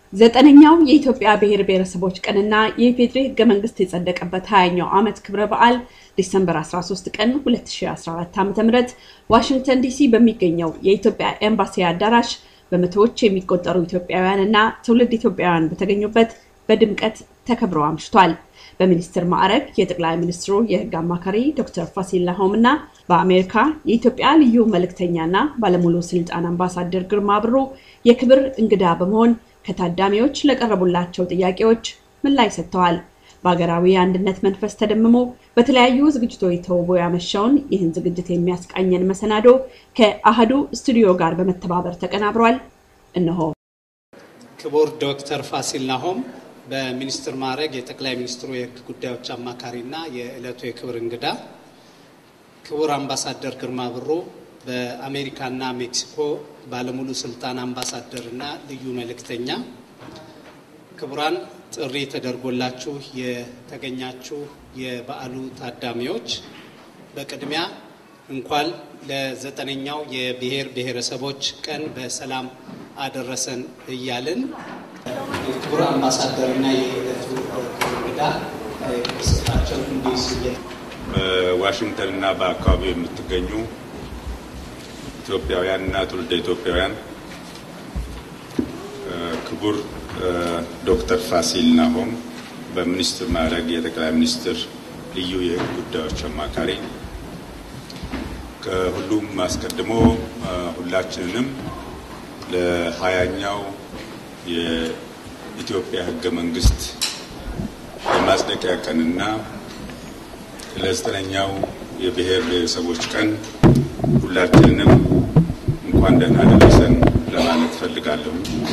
ዘጠነኛው የኢትዮጵያ ብሔር ብሔረሰቦች ቀንና የኢፌዴሪ ህገ መንግስት የጸደቀበት 20ኛው ዓመት ክብረ በዓል ዲሰምበር 13 ቀን 2014 ዓ.ም ዋሽንግተን ዲሲ በሚገኘው የኢትዮጵያ ኤምባሲ አዳራሽ በመቶዎች የሚቆጠሩ ኢትዮጵያውያን እና ትውልድ ኢትዮጵያውያን በተገኙበት በድምቀት ተከብሮ አምሽቷል። በሚኒስትር ማዕረግ የጠቅላይ ሚኒስትሩ የህግ አማካሪ ዶክተር ፋሲል ናሆም እና በአሜሪካ የኢትዮጵያ ልዩ መልእክተኛና ባለሙሉ ስልጣን አምባሳደር ግርማ ብሩ የክብር እንግዳ በመሆን ከታዳሚዎች ለቀረቡላቸው ጥያቄዎች ምላሽ ሰጥተዋል። በሀገራዊ አንድነት መንፈስ ተደምሞ በተለያዩ ዝግጅቶች ተውቦ ያመሻውን ይህን ዝግጅት የሚያስቃኘን መሰናዶ ከአህዱ ስቱዲዮ ጋር በመተባበር ተቀናብሯል። እነሆ። ክቡር ዶክተር ፋሲል ናሆም በሚኒስትር ማዕረግ የጠቅላይ ሚኒስትሩ የህግ ጉዳዮች አማካሪና የዕለቱ የክብር እንግዳ፣ ክቡር አምባሳደር ግርማ ብሩ በአሜሪካና ሜክሲኮ ባለሙሉ ስልጣን አምባሳደርና ልዩ መልእክተኛ፣ ክቡራን ጥሪ ተደርጎላችሁ የተገኛችሁ የበዓሉ ታዳሚዎች በቅድሚያ እንኳን ለዘጠነኛው የብሔር ብሔረሰቦች ቀን በሰላም አደረሰን እያልን የክቡር አምባሳደርና የዕለቱ እንግዳ ስጣቸው እንዲስ በዋሽንግተንና በአካባቢው የምትገኙ ኢትዮጵያውያን እና ትውልደ ኢትዮጵያውያን ክቡር ዶክተር ፋሲል ናሆም በሚኒስትር ማዕረግ የጠቅላይ ሚኒስትር ልዩ የህግ ጉዳዮች አማካሪ፣ ከሁሉም አስቀድሞ ሁላችንንም ለሀያኛው የኢትዮጵያ ህገ መንግስት የማጽደቂያ ቀንና ለዘጠነኛው የብሔር ብሔረሰቦች ቀን ሁላችንንም እንኳን ደህና ደረሰን ለማለት ፈልጋለሁ።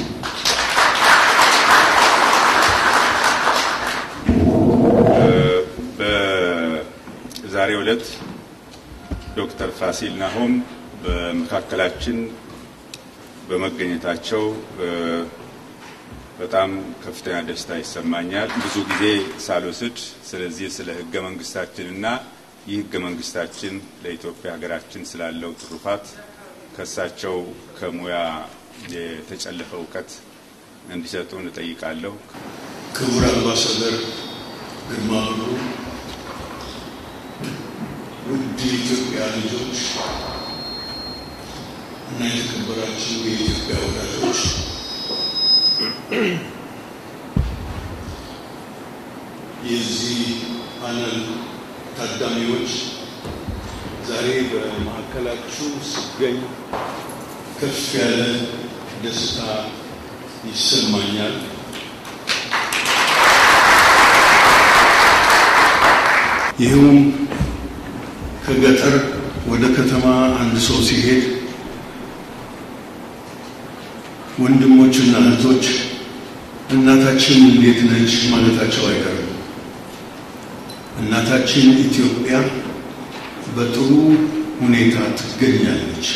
በዛሬው ዕለት ዶክተር ፋሲል ናሆም በመካከላችን በመገኘታቸው በጣም ከፍተኛ ደስታ ይሰማኛል። ብዙ ጊዜ ሳልወስድ ስለዚህ ስለ ህገ መንግስታችንና ይህ ህገ መንግስታችን ለኢትዮጵያ ሀገራችን ስላለው ትሩፋት ከእሳቸው ከሙያ የተጨለፈ እውቀት እንዲሰጡን እጠይቃለሁ። ክቡር አምባሳደር ግርማ ብሩ፣ ውድ የኢትዮጵያ ልጆች እና የተከበራችሁ የኢትዮጵያ ወዳጆች የዚህ ፓነል ታዳሚዎች ዛሬ በማዕከላችሁ ስገኝ ከፍ ያለ ደስታ ይሰማኛል። ይህውም ከገጠር ወደ ከተማ አንድ ሰው ሲሄድ ወንድሞችና እህቶች እናታችን እንዴት ነች ማለታቸው አይቀርም። እናታችን ኢትዮጵያ በጥሩ ሁኔታ ትገኛለች።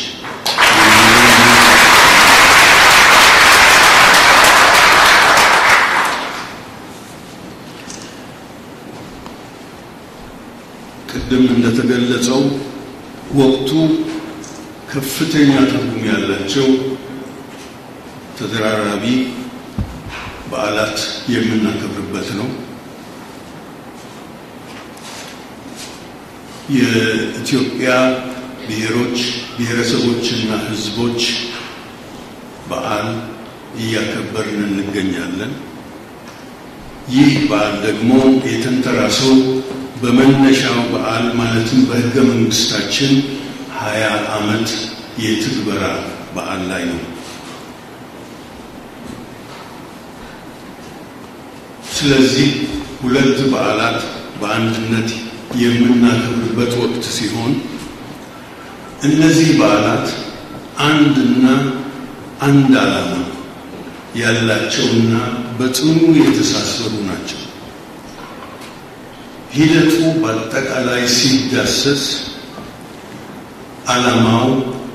ቅድም እንደተገለጸው ወቅቱ ከፍተኛ ትርጉም ያላቸው ተደራራቢ በዓላት የምናከብርበት ነው። የኢትዮጵያ ብሔሮች ብሔረሰቦችና ሕዝቦች በዓል እያከበርን እንገኛለን። ይህ በዓል ደግሞ የተንተራሰው በመነሻው በዓል ማለትም በሕገ መንግስታችን ሀያ ዓመት የትግበራ በዓል ላይ ነው። ስለዚህ ሁለት በዓላት በአንድነት የምናከብርበት ወቅት ሲሆን እነዚህ በዓላት አንድና አንድ ዓላማ ያላቸውና በጽኑ የተሳሰሩ ናቸው። ሂደቱ በአጠቃላይ ሲዳሰስ ዓላማው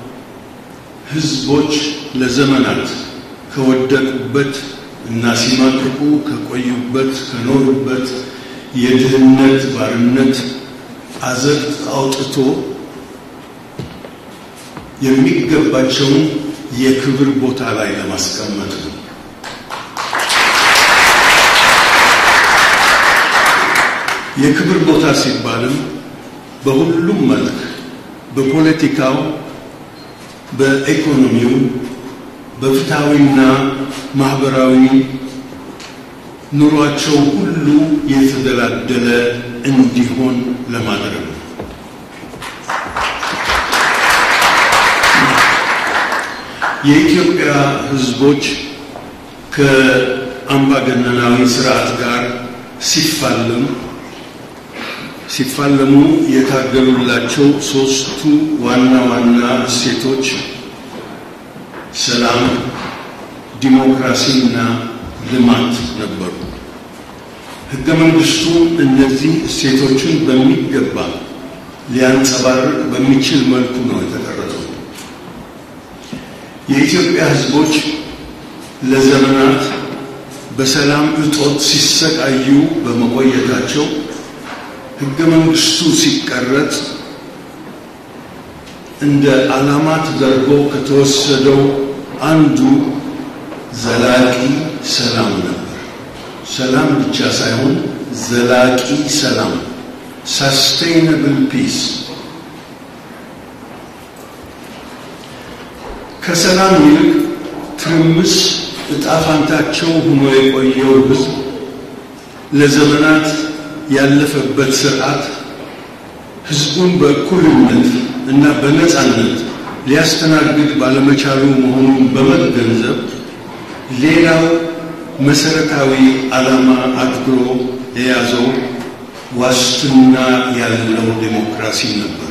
ህዝቦች ለዘመናት ከወደቁበት እና ሲማቅቁ ከቆዩበት ከኖሩበት የድህነት ባርነት አዘቅት አውጥቶ የሚገባቸውን የክብር ቦታ ላይ ለማስቀመጥ ነው። የክብር ቦታ ሲባልም በሁሉም መልክ በፖለቲካው፣ በኢኮኖሚው፣ በፍትሐዊና ማህበራዊ ኑሯቸው ሁሉ የተደላደለ እንዲሆን ለማድረግ ነው። የኢትዮጵያ ሕዝቦች ከአምባገነናዊ ስርዓት ጋር ሲፋለሙ ሲፋለሙ የታገሉላቸው ሶስቱ ዋና ዋና እሴቶች ሰላም፣ ዲሞክራሲና ልማት ነበሩ። ሕገ መንግስቱ እነዚህ እሴቶችን በሚገባ ሊያንጸባርቅ በሚችል መልኩ ነው የተቀረጸው። የኢትዮጵያ ሕዝቦች ለዘመናት በሰላም እጦት ሲሰቃዩ በመቆየታቸው ሕገ መንግስቱ ሲቀረጽ እንደ ዓላማ ተደርጎ ከተወሰደው አንዱ ዘላቂ ሰላም ነበር። ሰላም ብቻ ሳይሆን ዘላቂ ሰላም ሳስቴይነብል ፒስ። ከሰላም ይልቅ ትርምስ ዕጣ ፋንታቸው ሆኖ የቆየው ህዝብ ለዘመናት ያለፈበት ስርዓት ህዝቡን በእኩልነት እና በነፃነት ሊያስተናግድ ባለመቻሉ መሆኑን በመገንዘብ ሌላው መሰረታዊ ዓላማ አድርጎ የያዘው ዋስትና ያለው ዴሞክራሲ ነበር።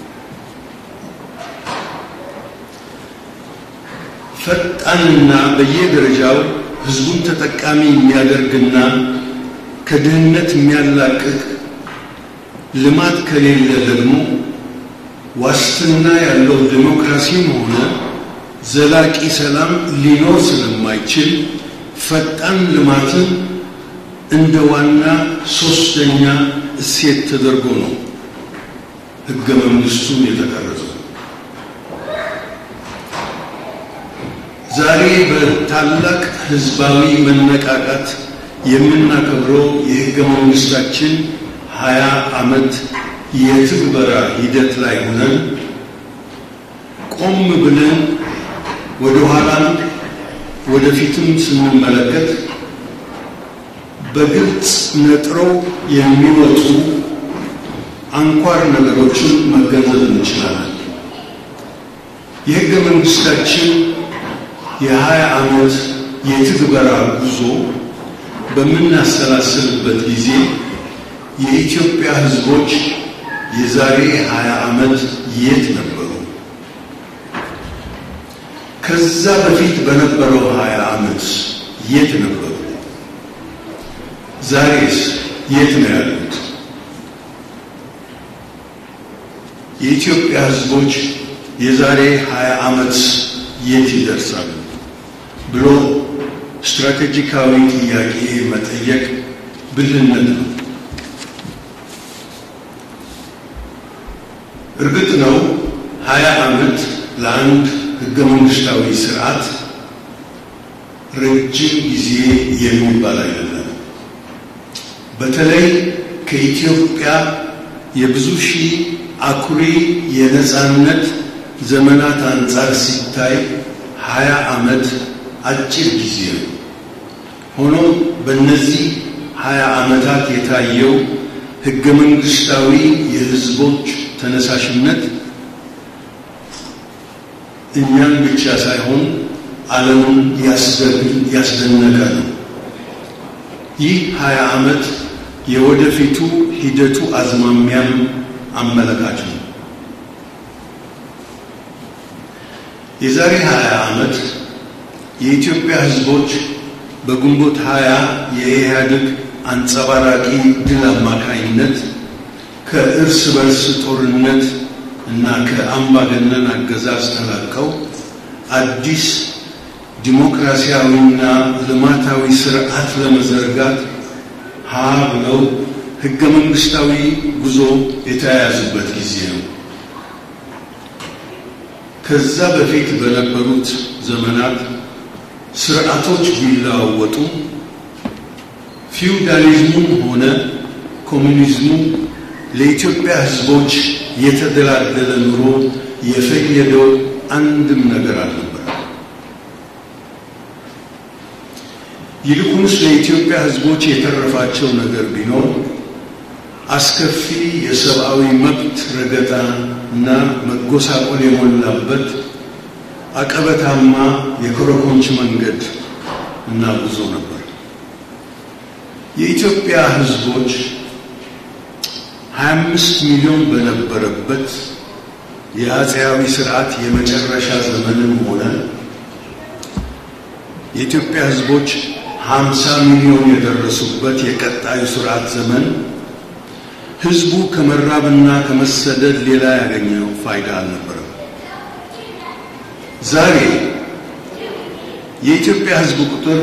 ፈጣንና በየደረጃው ህዝቡን ተጠቃሚ የሚያደርግና ከድህነት የሚያላቅቅ ልማት ከሌለ ደግሞ ዋስትና ያለው ዴሞክራሲም ሆነ ዘላቂ ሰላም ሊኖር ስለማይችል ፈጣን ልማትን እንደ ዋና ሶስተኛ እሴት ተደርጎ ነው ህገ መንግስቱን የተቀረጸው። ዛሬ በታላቅ ህዝባዊ መነቃቃት የምናከብረው የህገ መንግስታችን ሀያ ዓመት የትግበራ ሂደት ላይ ሆነን ቆም ብለን ወደ ኋላም ወደፊትም ስንመለከት በግልጽ ነጥረው የሚወጡ አንኳር ነገሮችን መገንዘብ እንችላለን። የህገ መንግስታችን የሀያ ዓመት የትግበራ ጉዞ በምናሰላስልበት ጊዜ የኢትዮጵያ ህዝቦች የዛሬ ሀያ ዓመት የት ነበሩ? ከዛ በፊት በነበረው ሀያ ዓመት የት ነበሩ? ዛሬስ የት ነው ያሉት? የኢትዮጵያ ህዝቦች የዛሬ ሀያ ዓመት የት ይደርሳሉ ብሎ ስትራቴጂካዊ ጥያቄ መጠየቅ ብልህነት ነው። እርግጥ ነው ሀያ ዓመት ለአንድ ህገ መንግስታዊ ስርዓት ረጅም ጊዜ የሚባል አይደለም። በተለይ ከኢትዮጵያ የብዙ ሺህ አኩሪ የነፃነት ዘመናት አንጻር ሲታይ ሀያ ዓመት አጭር ጊዜ ነው። ሆኖም በእነዚህ ሀያ ዓመታት የታየው ህገ መንግስታዊ የህዝቦች ተነሳሽነት እኛን ብቻ ሳይሆን ዓለምን ያስደነቀ ነው። ይህ ሀያ ዓመት የወደፊቱ ሂደቱ አዝማሚያም አመለካች ነው። የዛሬ ሀያ ዓመት የኢትዮጵያ ህዝቦች በግንቦት ሀያ የኢህአዴግ አንጸባራቂ ድል አማካኝነት ከእርስ በርስ ጦርነት እና ከአምባገነን አገዛዝ ተላቀው አዲስ ዲሞክራሲያዊና ልማታዊ ስርዓት ለመዘርጋት ሀ ብለው ህገ መንግስታዊ ጉዞ የተያያዙበት ጊዜ ነው። ከዛ በፊት በነበሩት ዘመናት ስርዓቶች ቢለዋወጡ ፊውዳሊዝሙም ሆነ ኮሚኒዝሙ ለኢትዮጵያ ሕዝቦች የተደላደለ ኑሮ የፈየደው አንድም ነገር አልነበረ። ይልቁንስ ለኢትዮጵያ ሕዝቦች የተረፋቸው ነገር ቢኖር አስከፊ የሰብአዊ መብት ረገጣ እና መጎሳቆል የሞላበት አቀበታማ የኮረኮንች መንገድ እና ጉዞ ነበር። የኢትዮጵያ ሕዝቦች 25 ሚሊዮን በነበረበት የአፄያዊ ስርዓት የመጨረሻ ዘመንም ሆነ የኢትዮጵያ ሕዝቦች 50 ሚሊዮን የደረሱበት የቀጣዩ ስርዓት ዘመን ሕዝቡ ከመራብና ከመሰደድ ሌላ ያገኘው ፋይዳ አልነበረም። ዛሬ የኢትዮጵያ ሕዝብ ቁጥር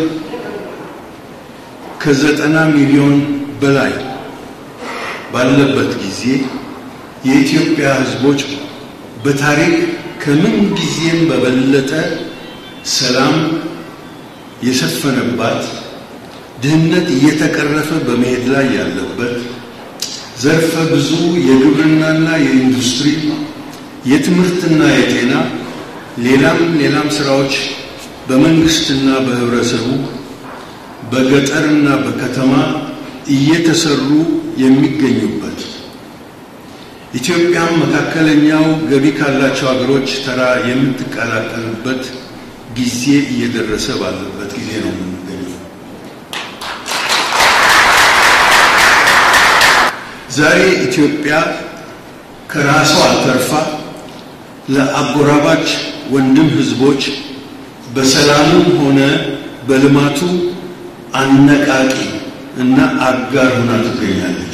ከዘጠና ሚሊዮን በላይ ባለበት ጊዜ የኢትዮጵያ ሕዝቦች በታሪክ ከምን ጊዜም በበለጠ ሰላም የሰፈነባት፣ ድህነት እየተቀረፈ በመሄድ ላይ ያለበት፣ ዘርፈ ብዙ የግብርናና የኢንዱስትሪ የትምህርትና የጤና ሌላም ሌላም ስራዎች በመንግስትና በህብረተሰቡ በገጠርና በከተማ እየተሰሩ የሚገኙበት ኢትዮጵያም መካከለኛው ገቢ ካላቸው ሀገሮች ተራ የምትቀላቀልበት ጊዜ እየደረሰ ባለበት ጊዜ ነው የምንገኘው። ዛሬ ኢትዮጵያ ከራሷ ተርፋ ለአጎራባች ወንድም ህዝቦች በሰላሙም ሆነ በልማቱ አነቃቂ እና አጋር ሆና ትገኛለች።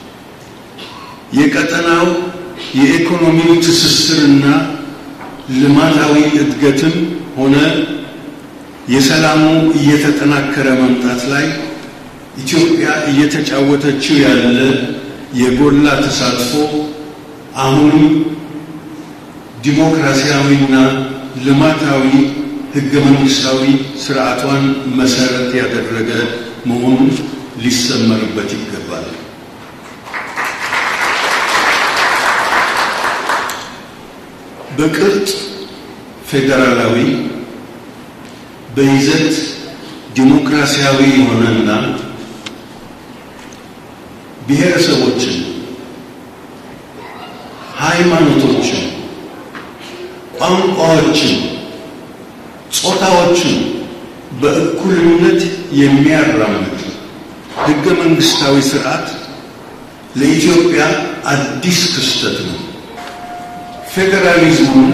የቀጠናው የኢኮኖሚው ትስስርና ልማታዊ እድገትም ሆነ የሰላሙ እየተጠናከረ መምጣት ላይ ኢትዮጵያ እየተጫወተችው ያለ የጎላ ተሳትፎ አሁንም ዲሞክራሲያዊና ልማታዊ ህገ መንግስታዊ ስርዓቷን መሰረት ያደረገ መሆኑን ሊሰመርበት ይገባል። በቅርጽ ፌዴራላዊ በይዘት ዲሞክራሲያዊ የሆነና ብሔረሰቦችን፣ ሃይማኖቶችን፣ ቋንቋዎችን፣ ጾታዎችን በእኩልነት የሚያራምድ ህገ መንግስታዊ ስርዓት ለኢትዮጵያ አዲስ ክስተት ነው። ፌዴራሊዝሙን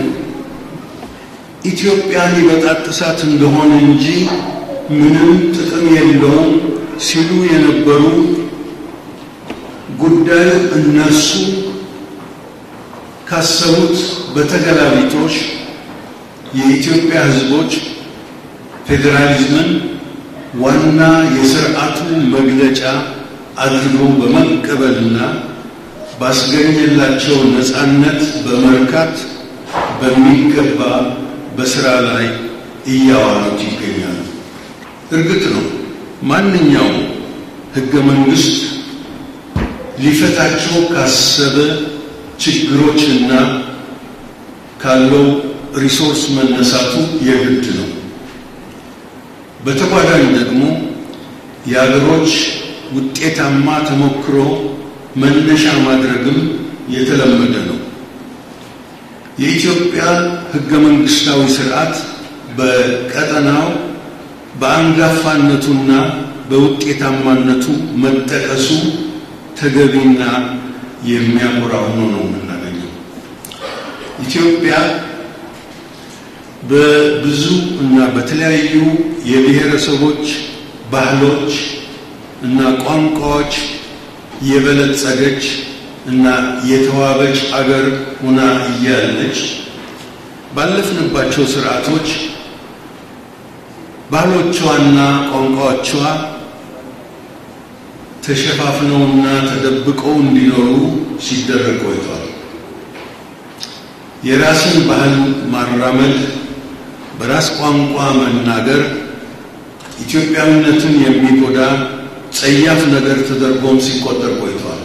ኢትዮጵያን ሊበጣጥሳት እንደሆነ እንጂ ምንም ጥቅም የለውም ሲሉ የነበሩ ጉዳዩ እነርሱ ካሰቡት በተገላቢጦሽ የኢትዮጵያ ህዝቦች ፌዴራሊዝምን ዋና የስርዓቱ መግለጫ አድርጎ በመቀበልና ባስገኘላቸው ነፃነት በመርካት በሚገባ በስራ ላይ እያዋሉት ይገኛሉ። እርግጥ ነው ማንኛውም ህገ መንግስት ሊፈታቸው ካሰበ ችግሮችና ካለው ሪሶርስ መነሳቱ የግድ ነው። በተጓዳኝ ደግሞ የአገሮች ውጤታማ ተሞክሮ መነሻ ማድረግም የተለመደ ነው። የኢትዮጵያ ህገ መንግስታዊ ስርዓት በቀጠናው በአንጋፋነቱና በውጤታማነቱ መጠቀሱ ተገቢና የሚያኮራ ሆኖ ነው የምናገኘው። ኢትዮጵያ በብዙ እና በተለያዩ የብሔረሰቦች ባህሎች እና ቋንቋዎች የበለጸገች እና የተዋበች አገር ሆና እያለች ባለፍንባቸው ስርዓቶች ባህሎቿና ቋንቋዎቿ ተሸፋፍነውና ተደብቀው እንዲኖሩ ሲደረግ ቆይቷል። የራስን ባህል ማራመድ፣ በራስ ቋንቋ መናገር ኢትዮጵያዊነትን የሚጎዳ ጸያፍ ነገር ተደርጎም ሲቆጠር ቆይቷል።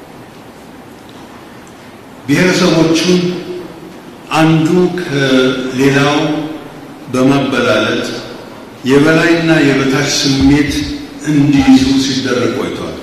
ብሔረሰቦቹን አንዱ ከሌላው በማበላለጥ የበላይና የበታች ስሜት እንዲይዙ ሲደረግ ቆይቷል።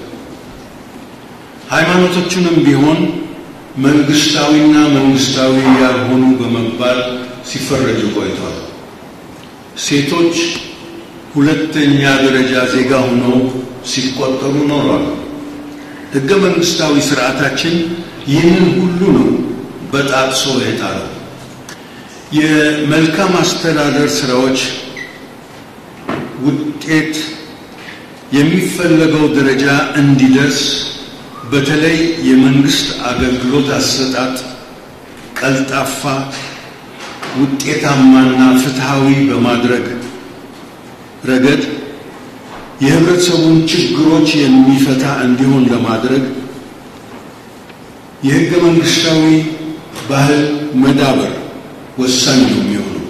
ሃይማኖቶቹንም ቢሆን መንግስታዊና መንግስታዊ ያልሆኑ በመባል ሲፈረጁ ቆይቷል። ሴቶች ሁለተኛ ደረጃ ዜጋ ሆነው ሲቆጠሩ ኖሯል። ሕገ መንግስታዊ ስርዓታችን ይህንን ሁሉ ነው በጣጥሶ የጣለው። የመልካም አስተዳደር ስራዎች ውጤት የሚፈለገው ደረጃ እንዲደርስ በተለይ የመንግስት አገልግሎት አሰጣጥ ቀልጣፋ፣ ውጤታማና ፍትሃዊ በማድረግ ረገድ የህብረተሰቡን ችግሮች የሚፈታ እንዲሆን ለማድረግ የህገ መንግስታዊ ባህል መዳበር ወሳኝ ነው የሚሆነው።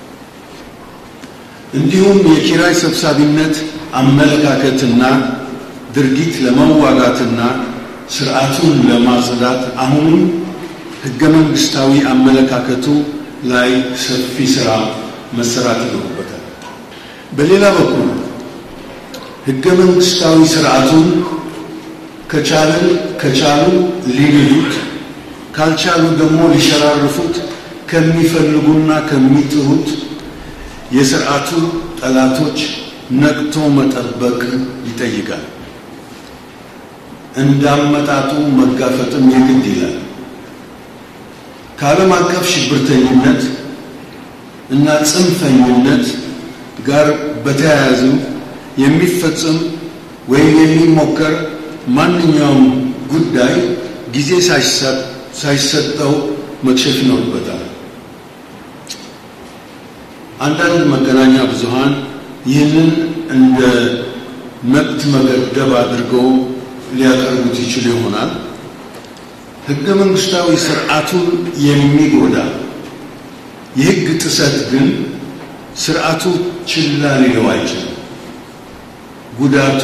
እንዲሁም የኪራይ ሰብሳቢነት አመለካከትና ድርጊት ለመዋጋትና ስርዓቱን ለማጽዳት አሁንም ህገ መንግስታዊ አመለካከቱ ላይ ሰፊ ስራ መሰራት ይኖርበታል። በሌላ በኩል ህገ መንግስታዊ ስርዓቱን ከቻልን ከቻሉ ሊንዱት ካልቻሉ ደግሞ ሊሸራርፉት ከሚፈልጉና ከሚጥሩት የስርዓቱ ጠላቶች ነቅቶ መጠበቅ ይጠይቃል። እንዳመጣጡ መጋፈጥም የግድ ይላል። ከዓለም አቀፍ ሽብርተኝነት እና ጽንፈኝነት ጋር በተያያዙ የሚፈጽም ወይም የሚሞከር ማንኛውም ጉዳይ ጊዜ ሳይሰጠው መክሸፍ ይኖርበታል። አንዳንድ መገናኛ ብዙሃን ይህንን እንደ መብት መገደብ አድርገው ሊያቀርቡት ይችሉ ይሆናል። ህገ መንግስታዊ ስርዓቱን የሚጎዳ የህግ ጥሰት ግን ስርዓቱ ችላ ሊለው አይችልም። ጉዳቱ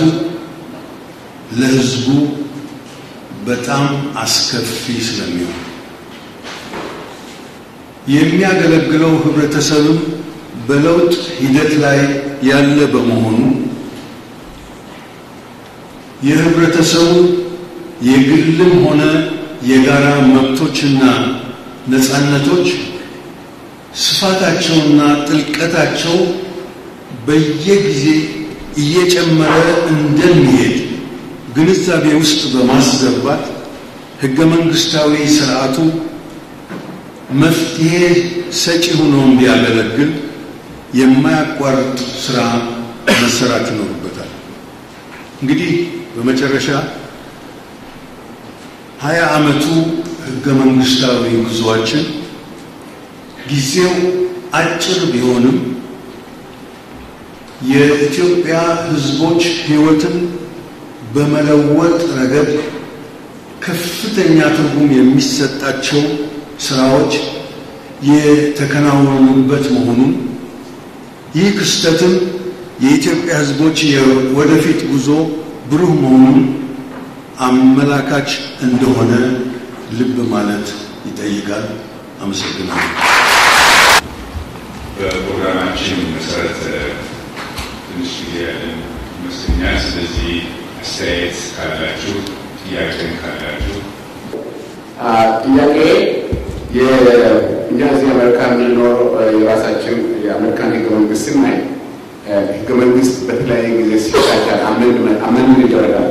ለህዝቡ በጣም አስከፊ ስለሚሆን የሚያገለግለው ህብረተሰብም በለውጥ ሂደት ላይ ያለ በመሆኑ የህብረተሰቡ የግልም ሆነ የጋራ መብቶችና ነፃነቶች ስፋታቸውና ጥልቀታቸው በየጊዜ እየጨመረ እንደሚሄድ ግንዛቤ ውስጥ በማስገባት ህገ መንግስታዊ ስርዓቱ መፍትሄ ሰጪ ሆኖ እንዲያገለግል የማያቋርጥ ስራ መሰራት ይኖርበታል። እንግዲህ በመጨረሻ ሀያ ዓመቱ ህገ መንግስታዊ ጉዞአችን ጊዜው አጭር ቢሆንም የኢትዮጵያ ህዝቦች ህይወትን በመለወጥ ረገድ ከፍተኛ ትርጉም የሚሰጣቸው ስራዎች የተከናወኑበት መሆኑን ይህ ክስተትም የኢትዮጵያ ህዝቦች የወደፊት ጉዞ ብሩህ መሆኑን አመላካች እንደሆነ ልብ ማለት ይጠይቃል። አመሰግናለሁ። በፕሮግራማችን መሰረት ትንሽ ጊዜ ያለን ይመስለኛል። ስለዚህ አስተያየት ካላችሁ፣ ጥያቄም ካላችሁ ጥያቄ እኛ እዚህ አሜሪካ የምንኖር የራሳችን የአሜሪካን ህገ መንግስት ስናይ ህገ መንግስት በተለያየ ጊዜ ሲሻሻል አመንድመንት ይደረጋል።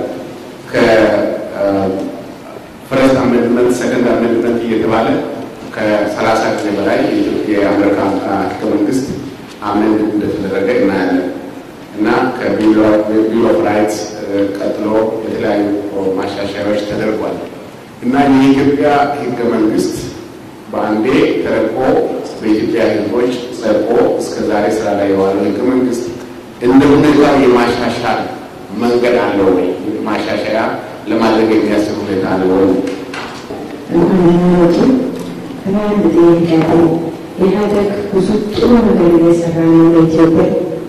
ከፈረስት አመንድመንት፣ ሰከንድ አመንድመንት እየተባለ ከሰላሳ ጊዜ በላይ የአሜሪካ ህገ መንግስት አመንድ እንደተደረገ እናያለን እና ከቢል ኦፍ ራይትስ ቀጥሎ የተለያዩ ማሻሻያዎች ተደርጓል እና የኢትዮጵያ ህገ መንግስት በአንዴ ተረቆ በኢትዮጵያ ህዝቦች ጸድቆ እስከ ዛሬ ስራ ላይ የዋለው ህገ መንግስት እንደ ሁኔታው የማሻሻል መንገድ አለው ወይ? ማሻሻያ ለማድረግ የሚያስችል ሁኔታ አለ ወይ? እንደምናወጡ ከአንድ ጥያቄ ኢህአደግ ብዙ ጥሩ ነገር እየሰራ ነው ለኢትዮጵያ።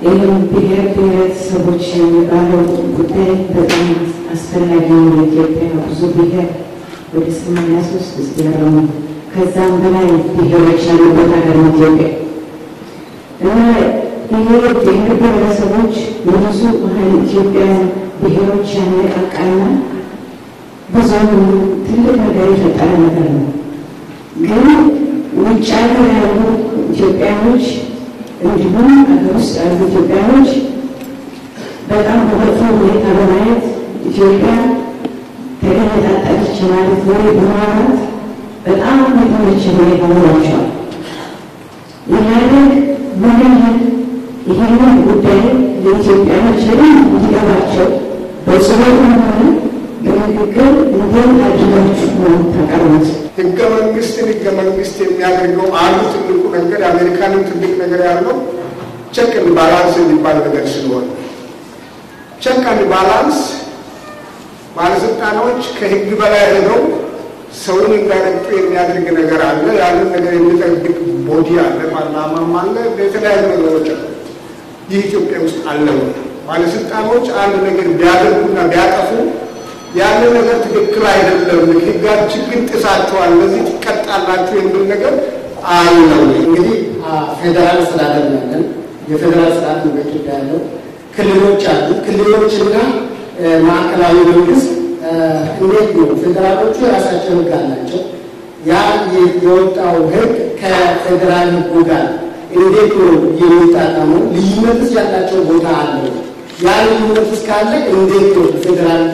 ይህም ብሔር ብሔረሰቦች የሚባለው ጉዳይ በጣም አስፈላጊ ነው። ለኢትዮጵያ ብዙ ብሔር ወደ ሰማንያ ሶስት ያረሙ ከዛም በላይ ብሔሮች ያሉበት ሀገር ነው ኢትዮጵያ እና ይሄ ብሔር ብሔረሰቦች የብዙ ሀይል ኢትዮጵያን ብሔሮች ያነቃቃና ብዙም ትልቅ ነገር የፈጠረ ነገር ነው። ግን ውጭ ሀገር ያሉ ኢትዮጵያኖች እንዲሁም ሀገር ውስጥ ያሉ ኢትዮጵያኖች በጣም በመጥፎ ሁኔታ በማየት ኢትዮጵያ ተገነጣጠለች ማለት ወሬ በማውራት በጣም የተመቸ ሁኔታ ሆኗቸዋል። ኢህአዴግ ምን ያህል ይህንን ጉዳይ ለኢትዮጵያኖች በደንብ እንዲገባቸው በጽሁፍም ሆነ በንግግር እንዴት አድርጋችሁ ነው ታቀርቡት? ህገ መንግስትን ህገ መንግስት የሚያደርገው አንዱ ትልቁ ነገር የአሜሪካንም ትልቅ ነገር ያለው ቸክ ኤንድ ባላንስ የሚባል ነገር ስለሆነ ቸክ ኤንድ ባላንስ ባለስልጣኖች ከህግ በላይ ሄደው ሰውን እንዳይረግጡ የሚያደርግ ነገር አለ። ያንን ነገር የሚጠብቅ ቦዲ አለ፣ ፓርላማም አለ፣ የተለያዩ ነገሮች አሉ። ይህ ኢትዮጵያ ውስጥ አለ። ባለስልጣኖች አንድ ነገር ቢያደርጉና ቢያጠፉ ያንን ነገር ትክክል አይደለም፣ ህጋችን ግን ጥሳቸዋል፣ ለዚህ ትቀጣላችሁ የሚል ነገር አለው። እንግዲህ ፌዴራል ስርዓት ያለን የፌዴራል ስርዓት ነው በኢትዮጵያ ያለው። ክልሎች አሉ። ክልሎችና ማዕከላዊ መንግስት እንዴት ነው? ፌዴራሎቹ የራሳቸው ህግ አላቸው። ያ የወጣው ህግ ከፌዴራል ህጉ ጋር እንዴት ነው የሚጣጣመው? ልዩነትስ ያላቸው ቦታ አለው? ያ ልዩነትስ ካለ እንዴት ነው ፌዴራል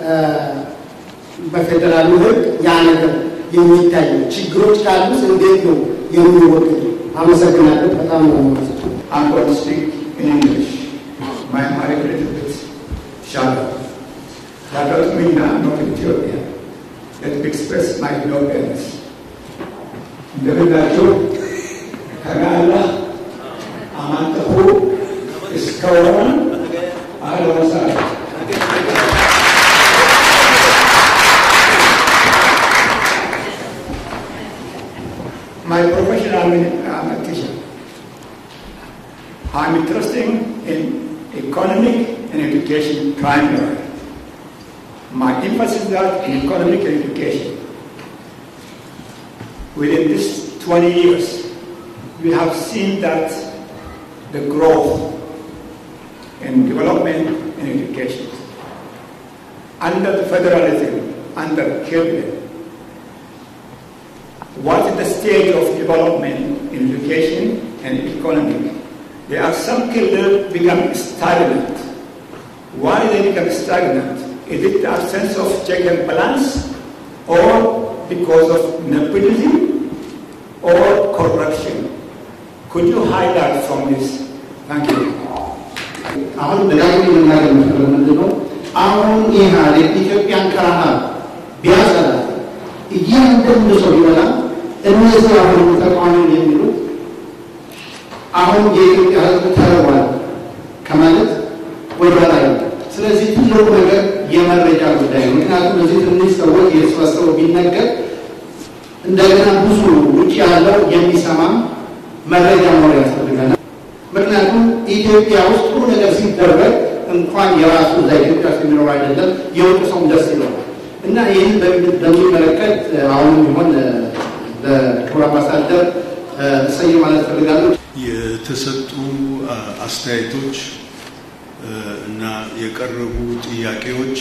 በፌዴራሉ ህግ ያ ነገር የሚታየው? ችግሮች ካሉስ እንዴት ነው የሚወገዱ? አመሰግናለሁ። በጣም ነው ማለት I'm going to speak in English. My Amharic is a bit shallow. That doesn't mean I'm not Ethiopian. Let me express my Ethiopianness. እንደምናቸው ከጋላ አማንጠፉ እስከ ወረን አለወሳ My profession, I'm, in, I'm a teacher. I'm interested in economic and education primarily. My emphasis is that in economic and education. Within these 20 years, we have seen that the growth and development in education under the federalism, under Cabinet, what is the stage of development in education and economy? There are some children become stagnant. Why they become stagnant? Is it the absence of check and balance, or because of nepotism, or corruption? Could you highlight from this? Thank you. አሁን ደጋግሜ መናገር የምፈልገው ምንድን ነው? አሁን ኢህአዴግ ኢትዮጵያን ከረሃብ ቢያጸዳ እያንዳንዱ ሰው ቢበላ እነዚህ አሁን ተቃዋሚ የሚሉት አሁን የኢትዮጵያ ሕዝብ ተርቧል ከማለት ወደ ኋላ ነው። ስለዚህ ትልቁ ነገር የመረጃ ጉዳይ ነው። ምክንያቱም እዚህ ትንሽ ሰዎች የተሰበሰበው ቢነገር እንደገና ብዙ ውጭ ያለው የሚሰማም መረጃ መኖር ያስፈልጋል። ምክንያቱም ኢትዮጵያ ውስጥ ጥሩ ነገር ሲደረግ እንኳን የራሱ እዛ ኢትዮጵያ ውስጥ የሚኖር አይደለም የውጭ ሰው ደስ ይለዋል እና ይህን በሚመለከት አሁንም ቢሆን ለክቡር አምባሳደር እሰይ ማለት ፈልጋለሁ። የተሰጡ አስተያየቶች እና የቀረቡ ጥያቄዎች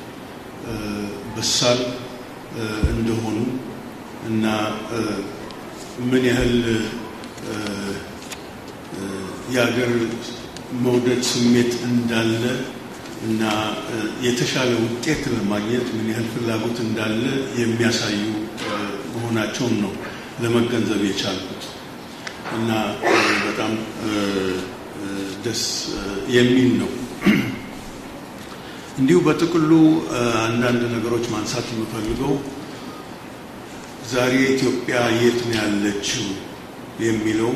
በሳል እንደሆኑ እና ምን ያህል የሀገር መውደድ ስሜት እንዳለ እና የተሻለ ውጤት ለማግኘት ምን ያህል ፍላጎት እንዳለ የሚያሳዩ መሆናቸውን ነው ለመገንዘብ የቻልኩት እና በጣም ደስ የሚል ነው። እንዲሁ በጥቅሉ አንዳንድ ነገሮች ማንሳት የምፈልገው ዛሬ ኢትዮጵያ የት ነው ያለችው የሚለው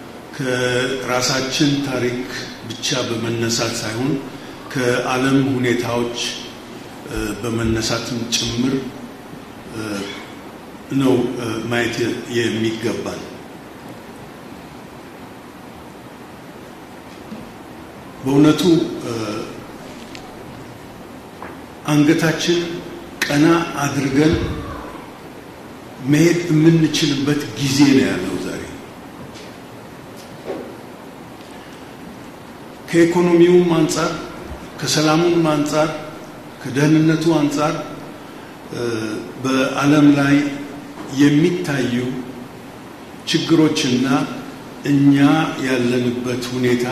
ከራሳችን ታሪክ ብቻ በመነሳት ሳይሆን ከዓለም ሁኔታዎች በመነሳትም ጭምር ነው ማየት የሚገባል። በእውነቱ አንገታችን ቀና አድርገን መሄድ የምንችልበት ጊዜ ነው ያለው ዛሬ። ከኢኮኖሚውም አንጻር፣ ከሰላሙም አንጻር፣ ከደህንነቱ አንጻር በዓለም ላይ የሚታዩ ችግሮችና እኛ ያለንበት ሁኔታ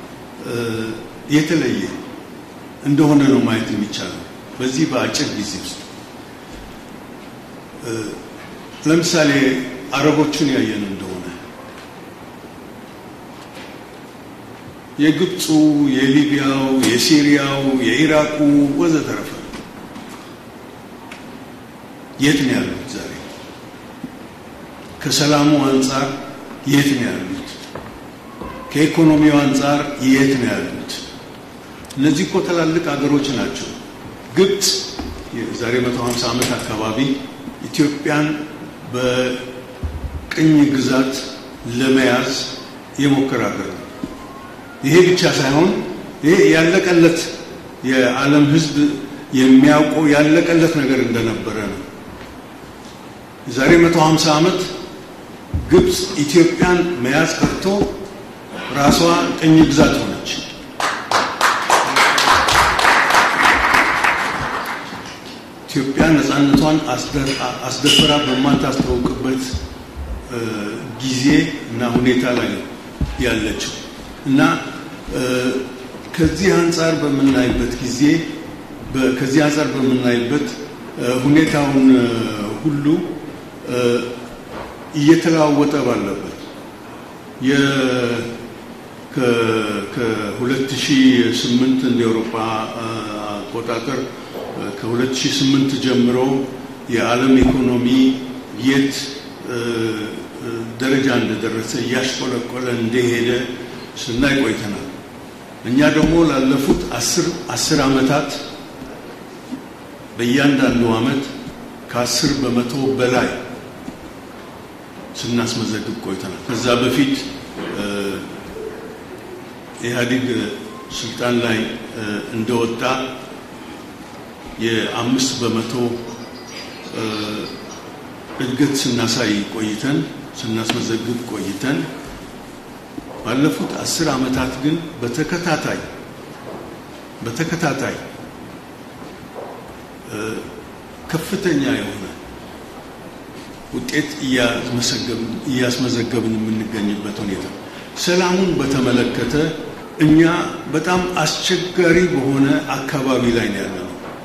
የተለየ እንደሆነ ነው ማየት የሚቻለው በዚህ በአጭር ጊዜ ውስጥ። ለምሳሌ አረቦቹን ያየን እንደሆነ የግብፁ፣ የሊቢያው፣ የሲሪያው፣ የኢራቁ ወዘተረፈ የት ነው ያሉት ዛሬ? ከሰላሙ አንጻር የት ነው ያሉት? ከኢኮኖሚው አንጻር የት ነው ያሉት? እነዚህ እኮ ትላልቅ ሀገሮች ናቸው። ግብፅ የዛሬ 150 ዓመት አካባቢ ኢትዮጵያን በቅኝ ግዛት ለመያዝ የሞከረ ሀገር ነው። ይሄ ብቻ ሳይሆን ይሄ ያለቀለት የዓለም ሕዝብ የሚያውቀው ያለቀለት ነገር እንደነበረ ነው። የዛሬ 150 ዓመት ግብፅ ኢትዮጵያን መያዝ ቀርቶ ራሷ ቅኝ ግዛት ሆነች። ኢትዮጵያ ነፃነቷን አስደፍራ በማታስታውቅበት ጊዜ እና ሁኔታ ላይ ነው ያለችው እና ከዚህ አንጻር በምናይበት ጊዜ ከዚህ አንጻር በምናይበት ሁኔታውን ሁሉ እየተለዋወጠ ባለበት ከ2008 እንደ አውሮፓ አቆጣጠር ከ2008 ጀምሮ የዓለም ኢኮኖሚ የት ደረጃ እንደደረሰ እያሽቆለቆለ እንደሄደ ስናይ ቆይተናል። እኛ ደግሞ ላለፉት አስር አስር ዓመታት በእያንዳንዱ ዓመት ከአስር በመቶ በላይ ስናስመዘግብ ቆይተናል። ከዛ በፊት ኢህአዴግ ስልጣን ላይ እንደወጣ የአምስት በመቶ እድገት ስናሳይ ቆይተን ስናስመዘግብ ቆይተን ባለፉት አስር ዓመታት ግን በተከታታይ በተከታታይ ከፍተኛ የሆነ ውጤት እያስመዘገብን የምንገኝበት ሁኔታ። ሰላሙን በተመለከተ እኛ በጣም አስቸጋሪ በሆነ አካባቢ ላይ ነው ያለነው።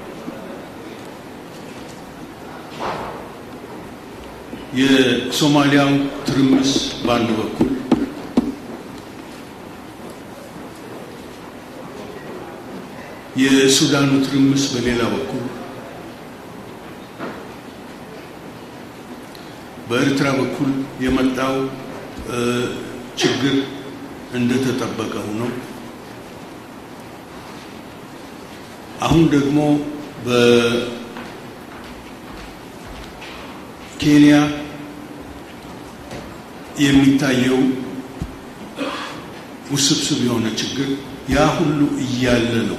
የሶማሊያው ትርምስ በአንድ በኩል የሱዳኑ ትርምስ በሌላ በኩል በኤርትራ በኩል የመጣው ችግር እንደተጠበቀ ሆኖ አሁን ደግሞ በኬንያ የሚታየው ውስብስብ የሆነ ችግር ያ ሁሉ እያለ ነው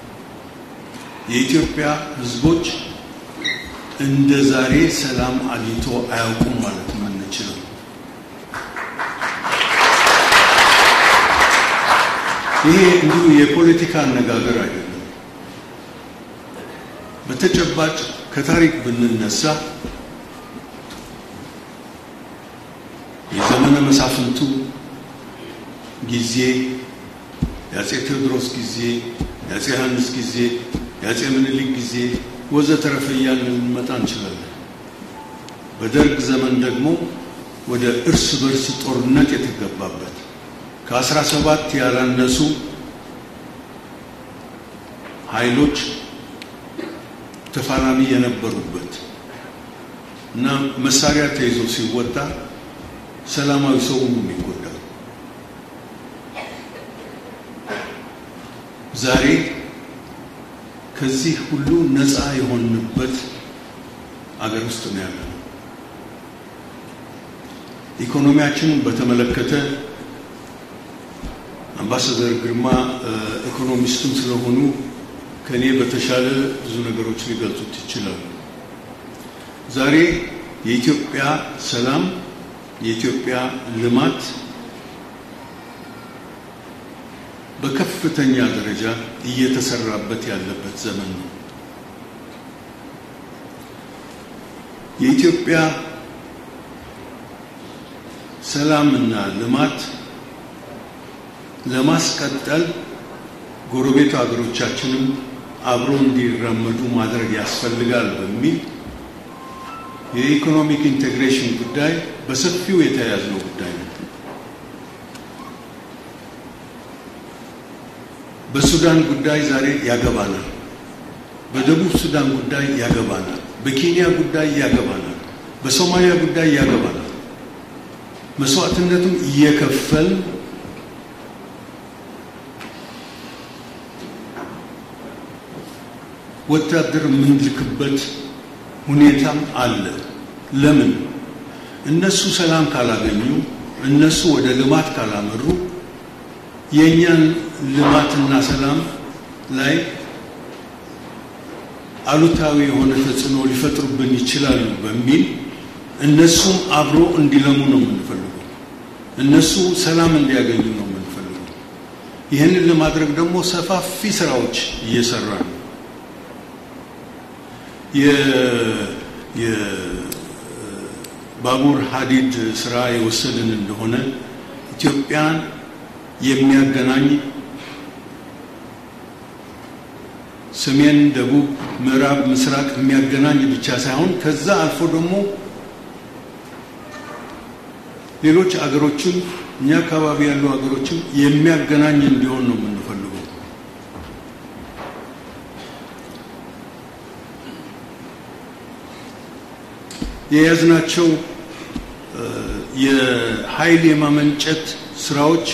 የኢትዮጵያ ሕዝቦች እንደ ዛሬ ሰላም አግኝቶ አያውቁም ማለት የምንችለው። ይሄ እንዲሁ የፖለቲካ አነጋገር አይደለም። በተጨባጭ ከታሪክ ብንነሳ የዘመነ መሳፍንቱ ጊዜ፣ የአፄ ቴዎድሮስ ጊዜ፣ የአፄ ዮሐንስ ጊዜ፣ የአፄ ምኒልክ ጊዜ ወዘተረፈ እያልን ልንመጣ እንችላለን። በደርግ ዘመን ደግሞ ወደ እርስ በርስ ጦርነት የተገባበት ከአስራ ሰባት ያላነሱ ኃይሎች ተፋላሚ የነበሩበት እና መሳሪያ ተይዞ ሲወጣ ሰላማዊ ሰው የሚጎዳው ዛሬ ከዚህ ሁሉ ነፃ የሆንበት አገር ውስጥ ነው ያለነው። ኢኮኖሚያችንን በተመለከተ አምባሳደር ግርማ ኢኮኖሚስትም ስለሆኑ ከእኔ በተሻለ ብዙ ነገሮች ሊገልጹት ይችላሉ። ዛሬ የኢትዮጵያ ሰላም፣ የኢትዮጵያ ልማት በከፍተኛ ደረጃ እየተሰራበት ያለበት ዘመን ነው። የኢትዮጵያ ሰላምና ልማት ለማስቀጠል ጎረቤት ሀገሮቻችንም አብሮ እንዲራመዱ ማድረግ ያስፈልጋል በሚል የኢኮኖሚክ ኢንቴግሬሽን ጉዳይ በሰፊው የተያያዝነው ጉዳይ ነው። በሱዳን ጉዳይ ዛሬ ያገባናል። በደቡብ ሱዳን ጉዳይ ያገባናል። በኬንያ ጉዳይ ያገባናል። በሶማሊያ ጉዳይ ያገባናል። መስዋዕትነቱም እየከፈል ወታደር የምንልክበት ሁኔታም አለ። ለምን? እነሱ ሰላም ካላገኙ፣ እነሱ ወደ ልማት ካላመሩ የእኛን ልማትና ሰላም ላይ አሉታዊ የሆነ ተጽዕኖ ሊፈጥሩብን ይችላሉ በሚል እነሱም አብሮ እንዲለሙ ነው የምንፈልገው። እነሱ ሰላም እንዲያገኙ ነው የምንፈልገው። ይህንን ለማድረግ ደግሞ ሰፋፊ ስራዎች እየሰራ ነው። የባቡር ሀዲድ ስራ የወሰድን እንደሆነ ኢትዮጵያን የሚያገናኝ ሰሜን፣ ደቡብ፣ ምዕራብ፣ ምስራቅ የሚያገናኝ ብቻ ሳይሆን ከዛ አልፎ ደግሞ ሌሎች አገሮችን እኛ አካባቢ ያሉ አገሮችን የሚያገናኝ እንዲሆን ነው የምንፈልገው። የያዝናቸው የኃይል የማመንጨት ስራዎች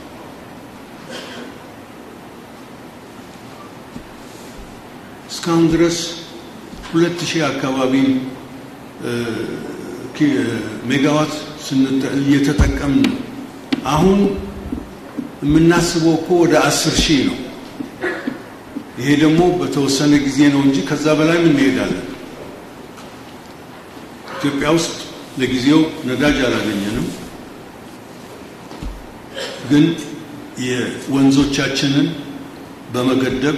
እስካሁን ድረስ ሁለት ሺህ አካባቢ ሜጋዋት እየተጠቀምን ነው። አሁን የምናስበው እኮ ወደ አስር ሺህ ነው። ይሄ ደግሞ በተወሰነ ጊዜ ነው እንጂ ከዛ በላይም እንሄዳለን። ኢትዮጵያ ውስጥ ለጊዜው ነዳጅ አላገኘንም፣ ግን የወንዞቻችንን በመገደብ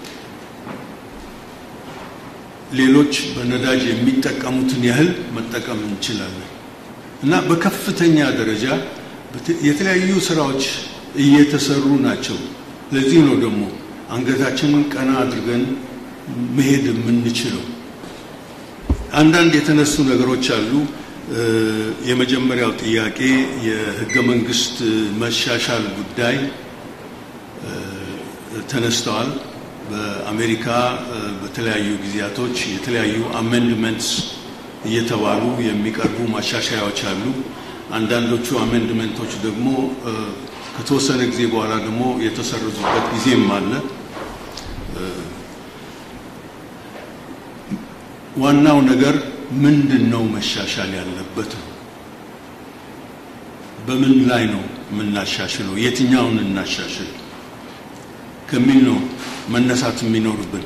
ሌሎች በነዳጅ የሚጠቀሙትን ያህል መጠቀም እንችላለን እና በከፍተኛ ደረጃ የተለያዩ ስራዎች እየተሰሩ ናቸው። ለዚህ ነው ደግሞ አንገታችንን ቀና አድርገን መሄድ የምንችለው። አንዳንድ የተነሱ ነገሮች አሉ። የመጀመሪያው ጥያቄ የህገ መንግስት መሻሻል ጉዳይ ተነስተዋል። በአሜሪካ በተለያዩ ጊዜያቶች የተለያዩ አሜንድመንትስ እየተባሉ የሚቀርቡ ማሻሻያዎች አሉ። አንዳንዶቹ አሜንድመንቶች ደግሞ ከተወሰነ ጊዜ በኋላ ደግሞ የተሰረዙበት ጊዜም አለ። ዋናው ነገር ምንድን ነው መሻሻል ያለበት? በምን ላይ ነው የምናሻሽለው? የትኛውን እናሻሽል ከሚል ነው መነሳት የሚኖርብን።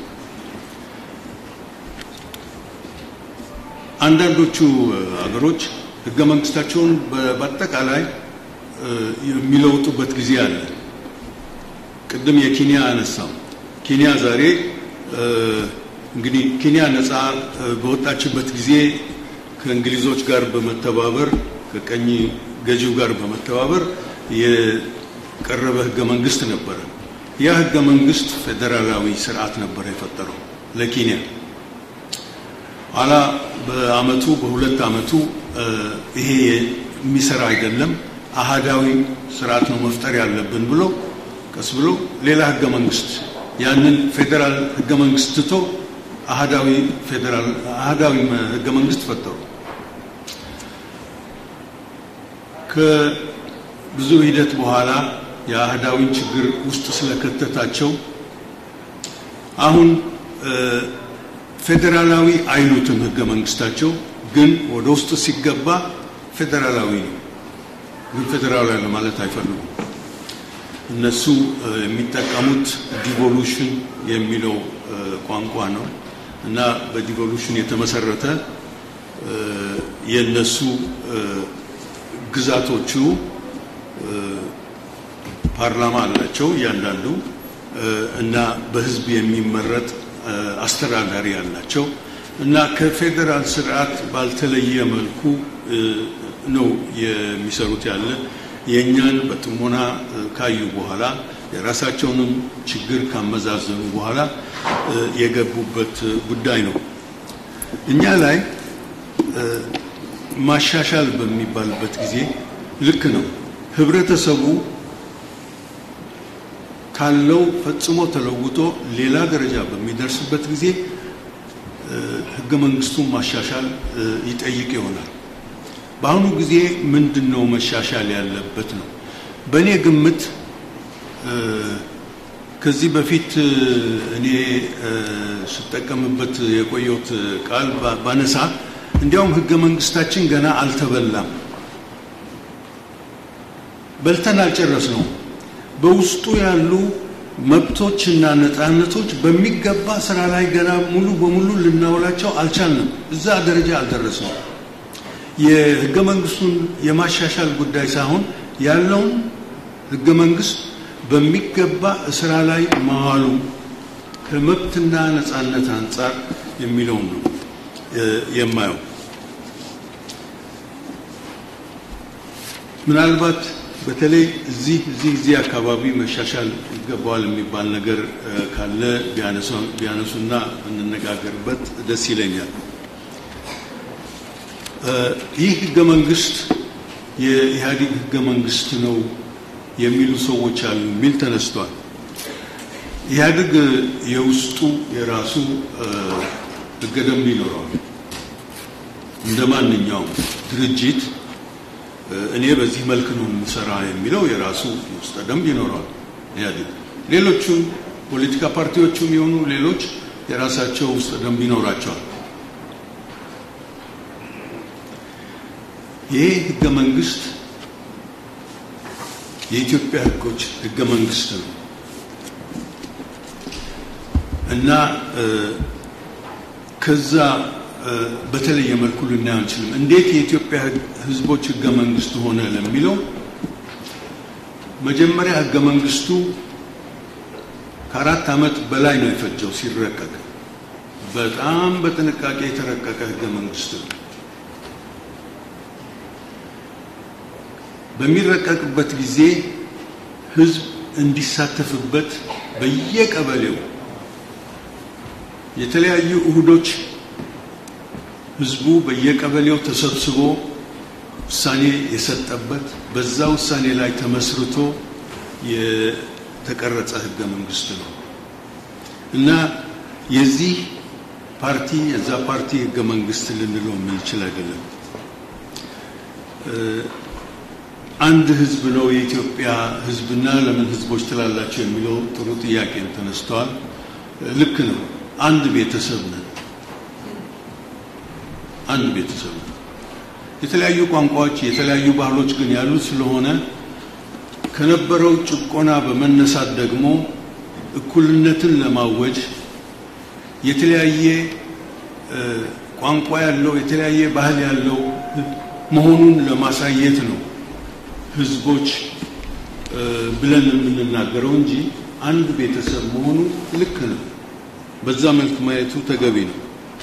አንዳንዶቹ ሀገሮች ህገ መንግስታቸውን በአጠቃላይ የሚለውጡበት ጊዜ አለ። ቅድም የኬንያ አነሳው። ኬንያ ዛሬ እንግዲህ ኬንያ ነፃ በወጣችበት ጊዜ ከእንግሊዞች ጋር በመተባበር ከቀኝ ገዢው ጋር በመተባበር የቀረበ ህገ መንግስት ነበረ። ያ ህገ መንግስት ፌዴራላዊ ስርዓት ነበረ የፈጠረው ለኬንያ። ኋላ በአመቱ በሁለት አመቱ ይሄ የሚሰራ አይደለም፣ አሃዳዊ ስርዓት ነው መፍጠር ያለብን ብሎ ቀስ ብሎ ሌላ ህገ መንግስት ያንን ፌዴራል ህገ መንግስት ትቶ አሃዳዊ ፌዴራል አሃዳዊ ህገ መንግስት ፈጠሩ። ከብዙ ሂደት በኋላ የአህዳዊን ችግር ውስጥ ስለከተታቸው አሁን ፌዴራላዊ አይሉትም ህገ መንግስታቸው፣ ግን ወደ ውስጥ ሲገባ ፌዴራላዊ ነው። ግን ፌዴራላዊ ለማለት አይፈልጉም። እነሱ የሚጠቀሙት ዲቮሉሽን የሚለው ቋንቋ ነው እና በዲቮሉሽን የተመሰረተ የእነሱ ግዛቶቹ ፓርላማ አላቸው እያንዳንዱ እና በህዝብ የሚመረጥ አስተዳዳሪ አላቸው እና ከፌዴራል ስርዓት ባልተለየ መልኩ ነው የሚሰሩት ያለ የእኛን በጥሞና ካዩ በኋላ የራሳቸውንም ችግር ካመዛዘኑ በኋላ የገቡበት ጉዳይ ነው። እኛ ላይ ማሻሻል በሚባልበት ጊዜ ልክ ነው። ህብረተሰቡ ካለው ፈጽሞ ተለውጦ ሌላ ደረጃ በሚደርስበት ጊዜ ህገ መንግስቱን ማሻሻል ይጠይቅ ይሆናል። በአሁኑ ጊዜ ምንድን ነው መሻሻል ያለበት ነው? በእኔ ግምት ከዚህ በፊት እኔ ስጠቀምበት የቆየሁት ቃል ባነሳ እንዲያውም ህገ መንግስታችን ገና አልተበላም፣ በልተን አልጨረስ ነው። በውስጡ ያሉ መብቶችና ነፃነቶች በሚገባ ስራ ላይ ገና ሙሉ በሙሉ ልናውላቸው አልቻልንም። እዛ ደረጃ አልደረስንም። የህገ መንግስቱን የማሻሻል ጉዳይ ሳይሆን ያለውን ህገ መንግስት በሚገባ ስራ ላይ ማዋሉ ከመብትና ነፃነት አንጻር የሚለውን ነው የማየው። ምናልባት በተለይ እዚህ እዚህ እዚህ አካባቢ መሻሻል ይገባዋል የሚባል ነገር ካለ ቢያነሱና እንነጋገርበት ደስ ይለኛል። ይህ ህገ መንግስት የኢህአዴግ ህገ መንግስት ነው የሚሉ ሰዎች አሉ የሚል ተነስቷል። ኢህአዴግ የውስጡ የራሱ ህገ ደንብ ይኖረዋል። እንደ ማንኛውም ድርጅት እኔ በዚህ መልክ ነው የምሰራ የሚለው የራሱ ውስጠ ደንብ ይኖረዋል ኢህአዴግ። ሌሎቹም ፖለቲካ ፓርቲዎቹም የሆኑ ሌሎች የራሳቸው ውስጠ ደንብ ይኖራቸዋል። ይህ ህገ መንግስት የኢትዮጵያ ህጎች ህገ መንግስት ነው እና ከዛ በተለየ መልኩ ልናየው አንችልም። እንዴት የኢትዮጵያ ህዝቦች ህገ መንግስት ሆነ ለሚለው መጀመሪያ ህገ መንግስቱ ከአራት ዓመት በላይ ነው የፈጀው ሲረቀቅ። በጣም በጥንቃቄ የተረቀቀ ህገ መንግስት ነው። በሚረቀቅበት ጊዜ ህዝብ እንዲሳተፍበት በየቀበሌው የተለያዩ እሁዶች ህዝቡ በየቀበሌው ተሰብስቦ ውሳኔ የሰጠበት በዛ ውሳኔ ላይ ተመስርቶ የተቀረጸ ህገ መንግስት ነው እና የዚህ ፓርቲ የዛ ፓርቲ ህገ መንግስት ልንለው የምንችል አይደለም። አንድ ህዝብ ነው የኢትዮጵያ ህዝብና ለምን ህዝቦች ትላላቸው የሚለው ጥሩ ጥያቄም ተነስተዋል። ልክ ነው። አንድ ቤተሰብ ነን። አንድ ቤተሰብ ነው። የተለያዩ ቋንቋዎች፣ የተለያዩ ባህሎች ግን ያሉት ስለሆነ ከነበረው ጭቆና በመነሳት ደግሞ እኩልነትን ለማወጅ የተለያየ ቋንቋ ያለው የተለያየ ባህል ያለው መሆኑን ለማሳየት ነው ህዝቦች ብለን የምንናገረው እንጂ አንድ ቤተሰብ መሆኑ ልክ ነው። በዛ መልክ ማየቱ ተገቢ ነው።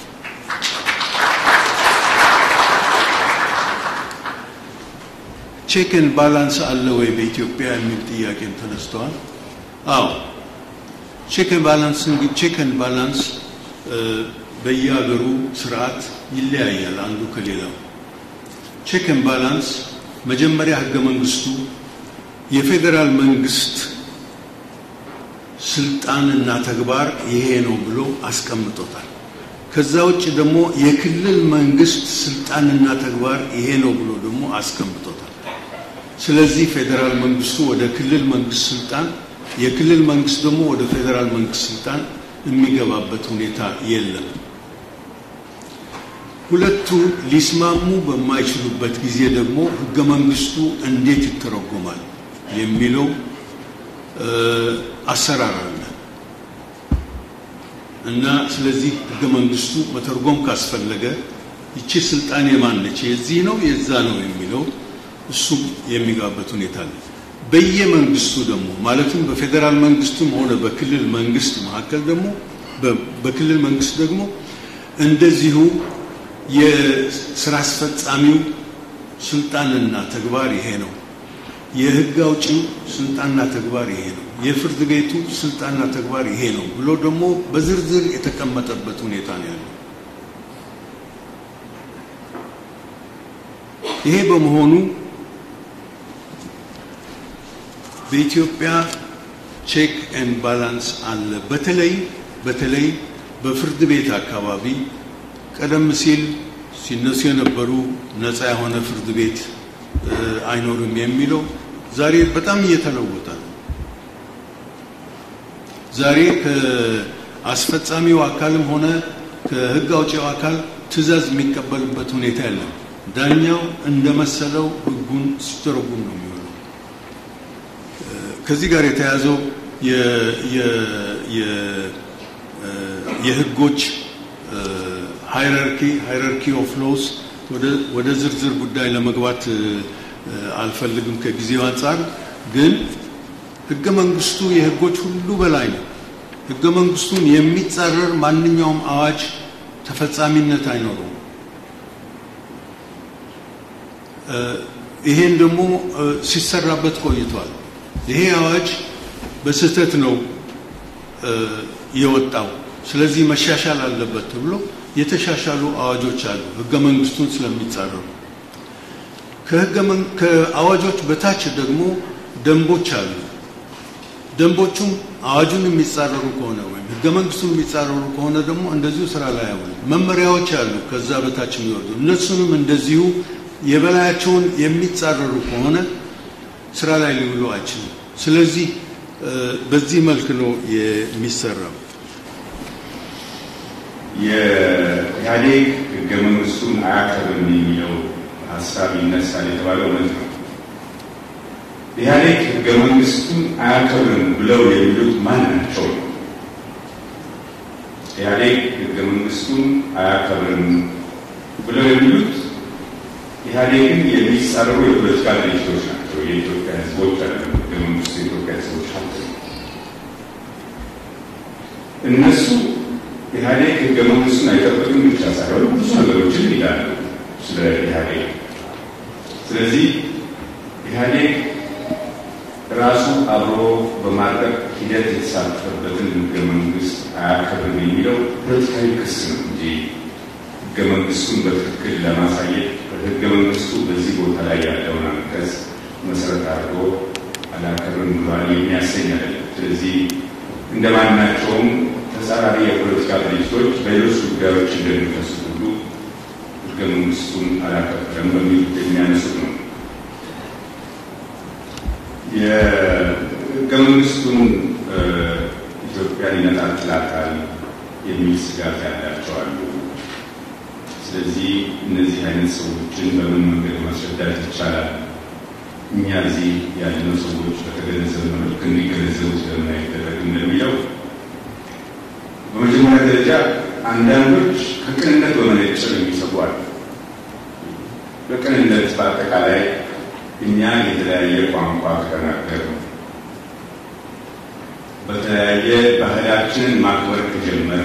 ቼክን ባላንስ አለ ወይ በኢትዮጵያ የሚል ጥያቄም ተነስተዋል። አዎ ቼክን ባላንስ እንግዲህ ቼክን ባላንስ በየሀገሩ ስርዓት ይለያያል አንዱ ከሌላው። ቼክን ባላንስ መጀመሪያ ህገ መንግስቱ የፌዴራል መንግስት ስልጣንና ተግባር ይሄ ነው ብሎ አስቀምጦታል። ከዛ ውጭ ደግሞ የክልል መንግስት ስልጣንና ተግባር ይሄ ነው ብሎ ደግሞ አስቀምጦታል። ስለዚህ ፌዴራል መንግስቱ ወደ ክልል መንግስት ስልጣን፣ የክልል መንግስት ደግሞ ወደ ፌዴራል መንግስት ስልጣን የሚገባበት ሁኔታ የለም። ሁለቱ ሊስማሙ በማይችሉበት ጊዜ ደግሞ ህገ መንግስቱ እንዴት ይተረጎማል የሚለው አሰራር አለ እና ስለዚህ ህገ መንግስቱ መተርጎም ካስፈለገ ይቺ ስልጣን የማን ነች፣ የዚህ ነው የዛ ነው የሚለው እሱም የሚጋበት ሁኔታ አለ። በየመንግስቱ ደግሞ ማለትም በፌዴራል መንግስቱም ሆነ በክልል መንግስት መካከል ደግሞ በክልል መንግስት ደግሞ እንደዚሁ የስራ አስፈጻሚው ስልጣንና ተግባር ይሄ ነው፣ የህግ አውጪው ስልጣንና ተግባር ይሄ ነው፣ የፍርድ ቤቱ ስልጣንና ተግባር ይሄ ነው ብሎ ደግሞ በዝርዝር የተቀመጠበት ሁኔታ ነው ያለው። ይሄ በመሆኑ በኢትዮጵያ ቼክ ኤንድ ባላንስ አለ። በተለይ በተለይ በፍርድ ቤት አካባቢ ቀደም ሲል ሲነሱ የነበሩ ነፃ የሆነ ፍርድ ቤት አይኖርም የሚለው ዛሬ በጣም እየተለወጠ ነው። ዛሬ ከአስፈጻሚው አካልም ሆነ ከህግ አውጪው አካል ትዕዛዝ የሚቀበልበት ሁኔታ የለም። ዳኛው እንደመሰለው ህጉን ሲተረጉም ነው የሚሆነው። ከዚህ ጋር የተያዘው የህጎች ሃይራርኪ ሃይራርኪ ኦፍ ሎስ ወደ ዝርዝር ጉዳይ ለመግባት አልፈልግም ከጊዜው አንጻር። ግን ህገ መንግስቱ የህጎች ሁሉ በላይ ነው። ህገ መንግስቱን የሚጻረር ማንኛውም አዋጅ ተፈጻሚነት አይኖረውም። ይሄን ደግሞ ሲሰራበት ቆይቷል። ይሄ አዋጅ በስህተት ነው የወጣው፣ ስለዚህ መሻሻል አለበት ተብሎ የተሻሻሉ አዋጆች አሉ፣ ህገ መንግስቱን ስለሚጻረሩ። ከአዋጆች በታች ደግሞ ደንቦች አሉ። ደንቦቹም አዋጁን የሚጻረሩ ከሆነ ወይም ህገ መንግስቱን የሚጻረሩ ከሆነ ደግሞ እንደዚሁ ስራ ላይ አይውሉም። መመሪያዎች አሉ ከዛ በታች የሚወርዱ እነሱንም እንደዚሁ የበላያቸውን የሚጻረሩ ከሆነ ስራ ላይ ሊውሉ አይችልም። ስለዚህ በዚህ መልክ ነው የሚሰራው። የኢህአዴግ ህገ መንግስቱን አያከብርም የሚለው ሀሳብ ይነሳል የተባለው እውነት ነው። ኢህአዴግ ህገ መንግስቱን አያከብርም ብለው የሚሉት ማን ናቸው? ኢህአዴግ ህገ መንግስቱን አያከብርም ብለው የሚሉት ኢህአዴግን የሚጻረሩ የፖለቲካ ድርጅቶች ናቸው። የኢትዮጵያ ህዝቦች አለ ህገ መንግስቱ የኢትዮጵያ ህዝቦች ሀብት ነው። እነሱ ኢህአዴግ ህገ መንግስቱን አይጠብቅም ብቻ ሳይሆን ብዙ ነገሮችን ይላሉ ስለ ኢህአዴግ። ስለዚህ ኢህአዴግ ራሱ አብሮ በማርቀቅ ሂደት የተሳተፈበትን ህገ መንግስት አያከብርም የሚለው ፖለቲካዊ ክስ ነው እንጂ ህገ መንግስቱን በትክክል ለማሳየት ህገ መንግስቱ በዚህ ቦታ ላይ ያለውን አንቀጽ መሰረት አድርጎ አላከብርም ብሏል የሚያሰኝ አይደለም። ስለዚህ እንደማናቸውም ተጻራሪ የፖለቲካ ድርጅቶች በሌሎች ጉዳዮች እንደሚከሱት ሁሉ ህገ መንግስቱን አላከበረም በሚል የሚያነሱት ነው። የህገ መንግስቱን ኢትዮጵያን ይነጣጥላታል የሚል ስጋት ያላቸው አሉ። ስለዚህ እነዚህ አይነት ሰዎችን በምን መንገድ ማስረዳት ይቻላል? እኛ እዚህ ያለነው ሰዎች በተገነዘበ መልክ እንዲገነዘቡ ስለምን አይደረግም እንደሚለው በመጀመሪያ ደረጃ አንዳንዶች ከቅንነት በመነጨ የሚሰጉ አሉ። በቅንነት በአጠቃላይ እኛ የተለያየ ቋንቋ ከተናገር በተለያየ ባህላችንን ማክበር ከጀመር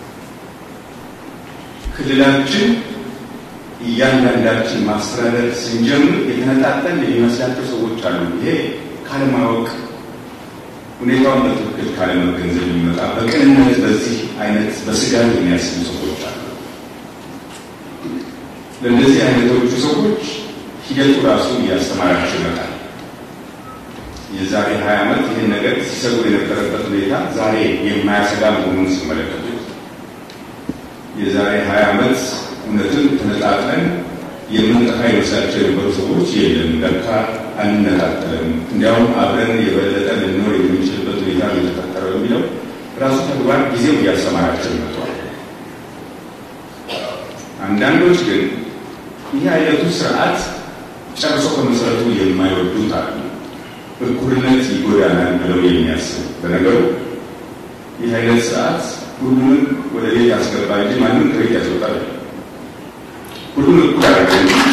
ክልላችን እያንዳንዳችን ማስተዳደር ስንጀምር የተነጣጠል የሚመስላቸው ሰዎች አሉ። ይሄ ካለማወቅ ሁኔታውን በትክክል ካለመገንዘብ የሚመጣ በቅንነት በዚህ አይነት በስጋት የሚያስቡ ሰዎች አሉ። ለእነዚህ አይነቶቹ ሰዎች ሂደቱ ራሱ እያስተማራቸው ይመጣል። የዛሬ ሀያ ዓመት ይህን ነገር ሲሰሩ የነበረበት ሁኔታ ዛሬ የማያሰጋ መሆኑን ሲመለከቱት የዛሬ ሀያ ዓመት እውነትን ተነጣጥለን የምንጠፋ ይመስላቸው የነበሩ ሰዎች የለም፣ ለካ አንነጣጠልም፣ እንዲያውም አብረን የበለጠ ልንኖር የምንችልበት ሁኔታ የተፈጠረው የሚለው ራሱ ተግባር ጊዜው እያስተማራቸው ይመጣል። አንዳንዶች ግን ይህ አይነቱ ስርዓት ጨርሶ ከመሰረቱ የማይወዱት አሉ። እኩልነት ይጎዳናል ብለው የሚያስቡ በነገሩ ይህ አይነት ስርዓት ሁሉንም ወደ ቤት ያስገባ እንጂ ማንም ከቤት ያስወጣል። ሁሉም እኩል አደረገ።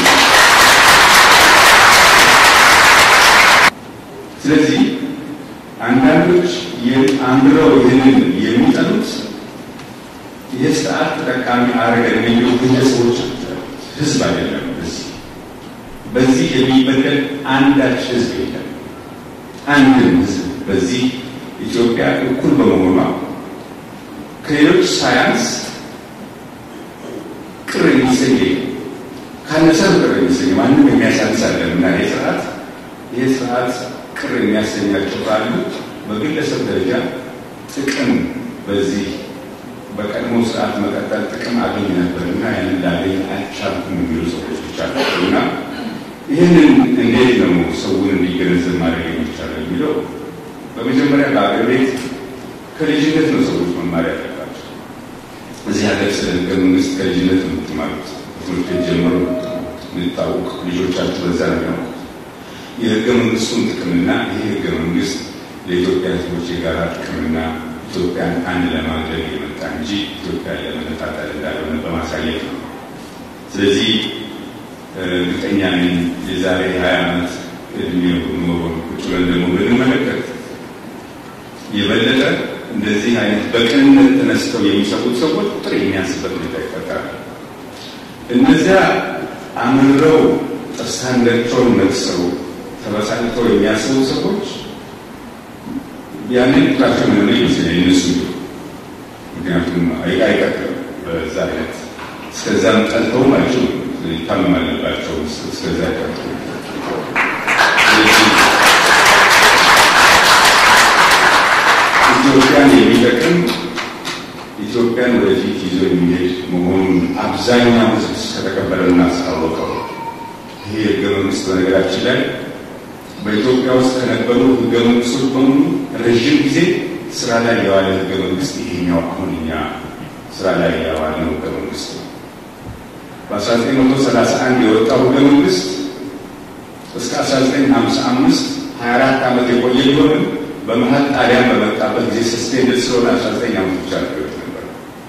ስለዚህ አንዳንዶች አንድረው ይህንን የሚጠሉት ይህ ስርዓት ተጠቃሚ አረገን የሚሉ ግለሰቦች ህዝብ አይደለም። በዚህ በዚህ የሚበደል አንዳች ህዝብ የለም። አንድም ህዝብ በዚህ ኢትዮጵያ እኩል በመሆኗ ከሌሎች ሳያንስ ቅር የሚሰኝ ካነሰም ቅር የሚሰኝ ማንም የሚያሳንስ አለን እና ይህ ስርዓት ይህ ስርዓት ቅር የሚያሰኛቸው ካሉ በግለሰብ ደረጃ ጥቅም በዚህ በቀድሞ ስርዓት መቀጠል ጥቅም አገኝ ነበር እና ያንን ላገኝ አልቻልኩም የሚሉ ሰዎች ብቻ ናቸው እና ይህንን እንዴት ነው ሰውን እንዲገነዘብ ማድረግ የሚቻለው የሚለው በመጀመሪያ በአገር ቤት ከልጅነት ነው ሰዎች መማር ያለባቸው። እዚህ ሀገር ስለ ህገ መንግስት ከልጅነት ነው የምትማሩት። ትምህርት ቤት ጀምሮ የምታውቅ ልጆቻችሁ በዛ ነው የሚያውቁት። የህገ መንግስቱን ጥቅምና ይህ ህገ መንግስት ለኢትዮጵያ ህዝቦች የጋራ ጥቅምና ኢትዮጵያን አንድ ለማድረግ የመጣ እንጂ ኢትዮጵያን ለመነጣጠል እንዳልሆነ በማሳየት ነው። ስለዚህ እርግጠኛ ነኝ የዛሬ ሀያ ዓመት እድሜ ኖሮን ቁጭ ብለን ደግሞ ብንመለከት የበለጠ እንደዚህ አይነት በቅንነት ተነስተው የሚሰሩት ሰዎች ቁጥር የሚያንስበት ሁኔታ ይፈጠራል። እነዚያ አምረው ጥርሳንገቸውን ነቅሰው ተበሳጭተው የሚያስቡ ሰዎች ያንን ቁጥራቸው ምን ይመስለኛል እነሱ ምክንያቱም አይቀጥልም በዛ አይነት እስከዛም ጠልተውም አይችሉም ይታመም አለባቸው እስከዛ አይቀጥሉ ኢትዮጵያን የሚጠቅም ኢትዮጵያን ወደፊት ይዞ የሚሄድ መሆኑን አብዛኛው ሕዝብ ከተቀበለና አስታወቀው። ይሄ ህገ መንግስት በነገራችን ላይ በኢትዮጵያ ውስጥ ከነበሩ ህገ መንግስቶች በሙሉ ረዥም ጊዜ ስራ ላይ የዋለ ህገ መንግስት ይሄኛው አሁን እኛ ስራ ላይ የዋልነው ህገ መንግስት ነው። በ1931 የወጣው ህገ መንግስት እስከ 1955 24 ዓመት የቆየ ቢሆንም በመሀል ጣሊያን በመጣበት ጊዜ ሰስፔንድ ስለሆነ 19 ዓመት ብቻ ነገሮች ነበር።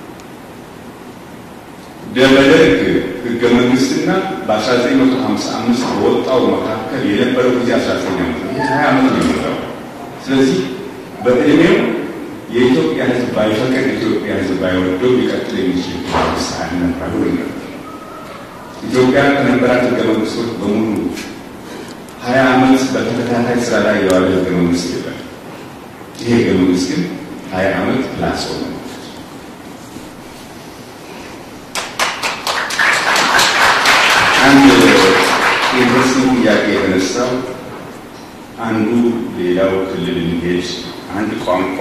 በደርግ ህገ መንግስትና በ1955 በወጣው መካከል የነበረው ጊዜ 19 ዓመት ነው። ይህ 20 ዓመት ነው የሞላው። ስለዚህ በእድሜው የኢትዮጵያ ህዝብ ባይፈቅድ ኢትዮጵያ ህዝብ ባይወደው ሊቀጥል የሚችል መንግስት አልነበረም ነበር። ኢትዮጵያ ከነበራት ህገ መንግስቶች በሙሉ ሀያ ዓመት በተከታታይ ስራ ላይ የዋለ ህገ መንግስት የለም። ይሄ ህገ መንግስት ግን ሀያ ዓመት ፕላስ ሆነ። አንድ ኢንትረስቲንግ ጥያቄ የተነሳው አንዱ ሌላው ክልል እንዲሄድ አንድ ቋንቋ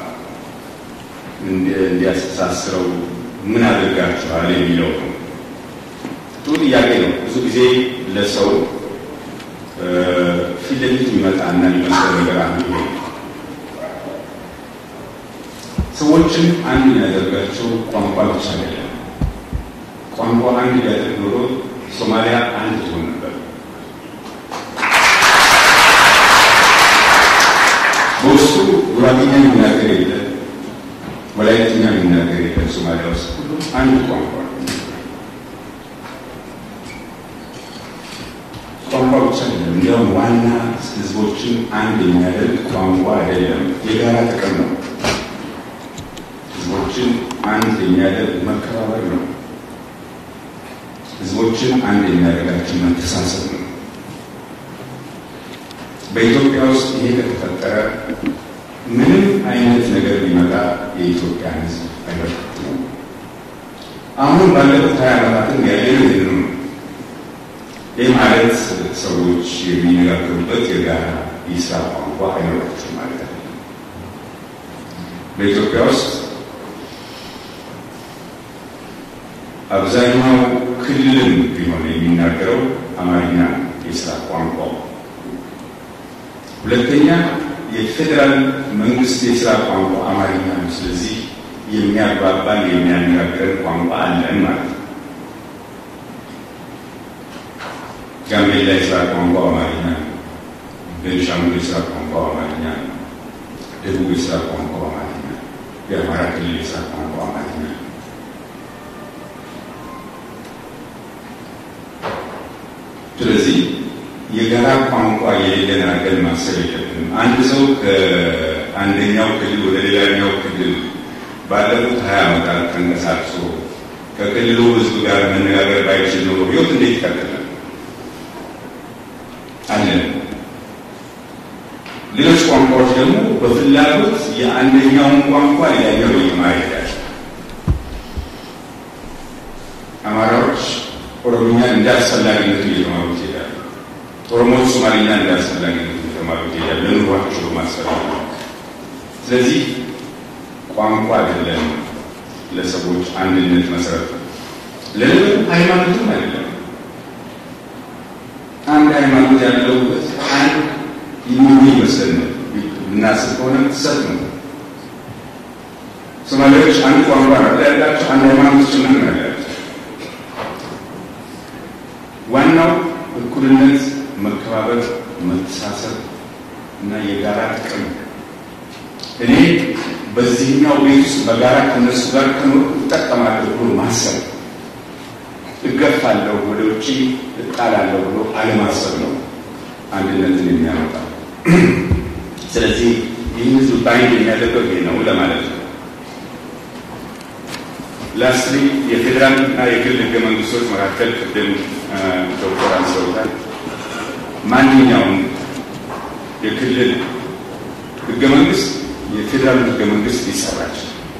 እንዲያስተሳስረው ምን አድርጋችኋል የሚለው ነው። ጥሩ ጥያቄ ነው። ብዙ ጊዜ ለሰው ፊት ለፊት የሚመጣና የሚመስለው ነገር አንዱ ይሄ ሰዎችን አንድ የሚያደርጋቸው ቋንቋ ብቻ አይደለም። ቋንቋ አንድ ቢያደርግ ኖሮ ሶማሊያ አንድ ትሆን ነበር። በውስጡ ጉራጌኛ የሚናገር የለ፣ ወላይትኛ የሚናገር የለ። ሶማሊያ ውስጥ ሁሉም አንድ ቋንቋ ቋንቋ ብቻ አይደለም። እንዲያውም ዋና ህዝቦችን አንድ የሚያደርግ ቋንቋ አይደለም፣ የጋራ ጥቅም ነው። ህዝቦችን አንድ የሚያደርግ መከባበር ነው። ህዝቦችን አንድ የሚያደርጋቸው መተሳሰብ ነው። በኢትዮጵያ ውስጥ ይሄ ከተፈጠረ ምንም አይነት ነገር ሊመጣ የኢትዮጵያ ህዝብ አይበረክትም። አሁን ባለፉት ሀያ ዓመታትም ያየነው ይህንኑ ነው። ይህ ማለት ሰዎች የሚነጋገሩበት የጋራ የስራ ቋንቋ አይኖራቸውም ማለት አይደለም። በኢትዮጵያ ውስጥ አብዛኛው ክልልም ቢሆን የሚናገረው አማርኛ የስራ ቋንቋው። ሁለተኛ የፌዴራል መንግስት የስራ ቋንቋ አማርኛ ነው። ስለዚህ የሚያግባባን የሚያነጋግረን ቋንቋ አለን ማለት ነው። ጋምቤላ የስራ ቋንቋ አማርኛ ነው። ቤንሻንጉል የስራ ቋንቋው አማርኛ ነው። ደቡብ የስራ ቋንቋው አማርኛ፣ የአማራ ክልል የስራ ቋንቋው አማርኛ ነው። ስለዚህ የጋራ ቋንቋ የሌለን አድርገን ማሰብ የለብንም። አንድ ሰው ከአንደኛው ክልል ወደ ሌላኛው ክልል ባለፉት ሀያ ዓመታት ተንቀሳቅሶ ከክልሉ ሕዝብ ጋር መነጋገር ባይችል ኖሮ ህይወት እንዴት ይቀጥላል? አለን። ሌሎች ቋንቋዎች ደግሞ በፍላጎት የአንደኛውን ቋንቋ ሌላኛው እየማረ ይሄዳል። አማራዎች ኦሮምኛን እንደ አስፈላጊነቱ እየተማሩት ይሄዳሉ። ኦሮሞዎች ሶማሊኛ እንደ አስፈላጊነቱ እየተማሩት ይሄዳል። ለኑሯቸው በማስፈላጊ ስለዚህ ቋንቋ አይደለም ለሰዎች አንድነት መሰረት ነው። ለምን ሃይማኖትም አይደለም። አንድ ሃይማኖት ያለው አንድ ይሁን ይመስል ነው እናስብ ከሆነ ሰት ነው። ሶማሌዎች አንድ ቋንቋ ነው ያላቸው፣ አንድ ሃይማኖት ጭምር ነው ያላቸው። ዋናው እኩልነት፣ መከባበር፣ መተሳሰብ እና የጋራ ጥቅም እኔ በዚህኛው ቤት ውስጥ በጋራ ከነሱ ጋር ከኖር እጠቀማለሁ ብሎ ማሰብ እገፋለሁ፣ ወደ ውጭ እጣላለሁ ብሎ አለማሰብ ነው አንድነትን የሚያመጣው። ስለዚህ ይህ ህዝብ ባይንድ የሚያደርገው ይሄ ነው ለማለት ነው። ላስትሊ የፌዴራል እና የግል ህገ መንግስቶች መካከል ቅድም ዶክተር አንስተውታል። ማንኛውም የክልል ህገ መንግስት የፌዴራል ህገ መንግስት ሊሰራች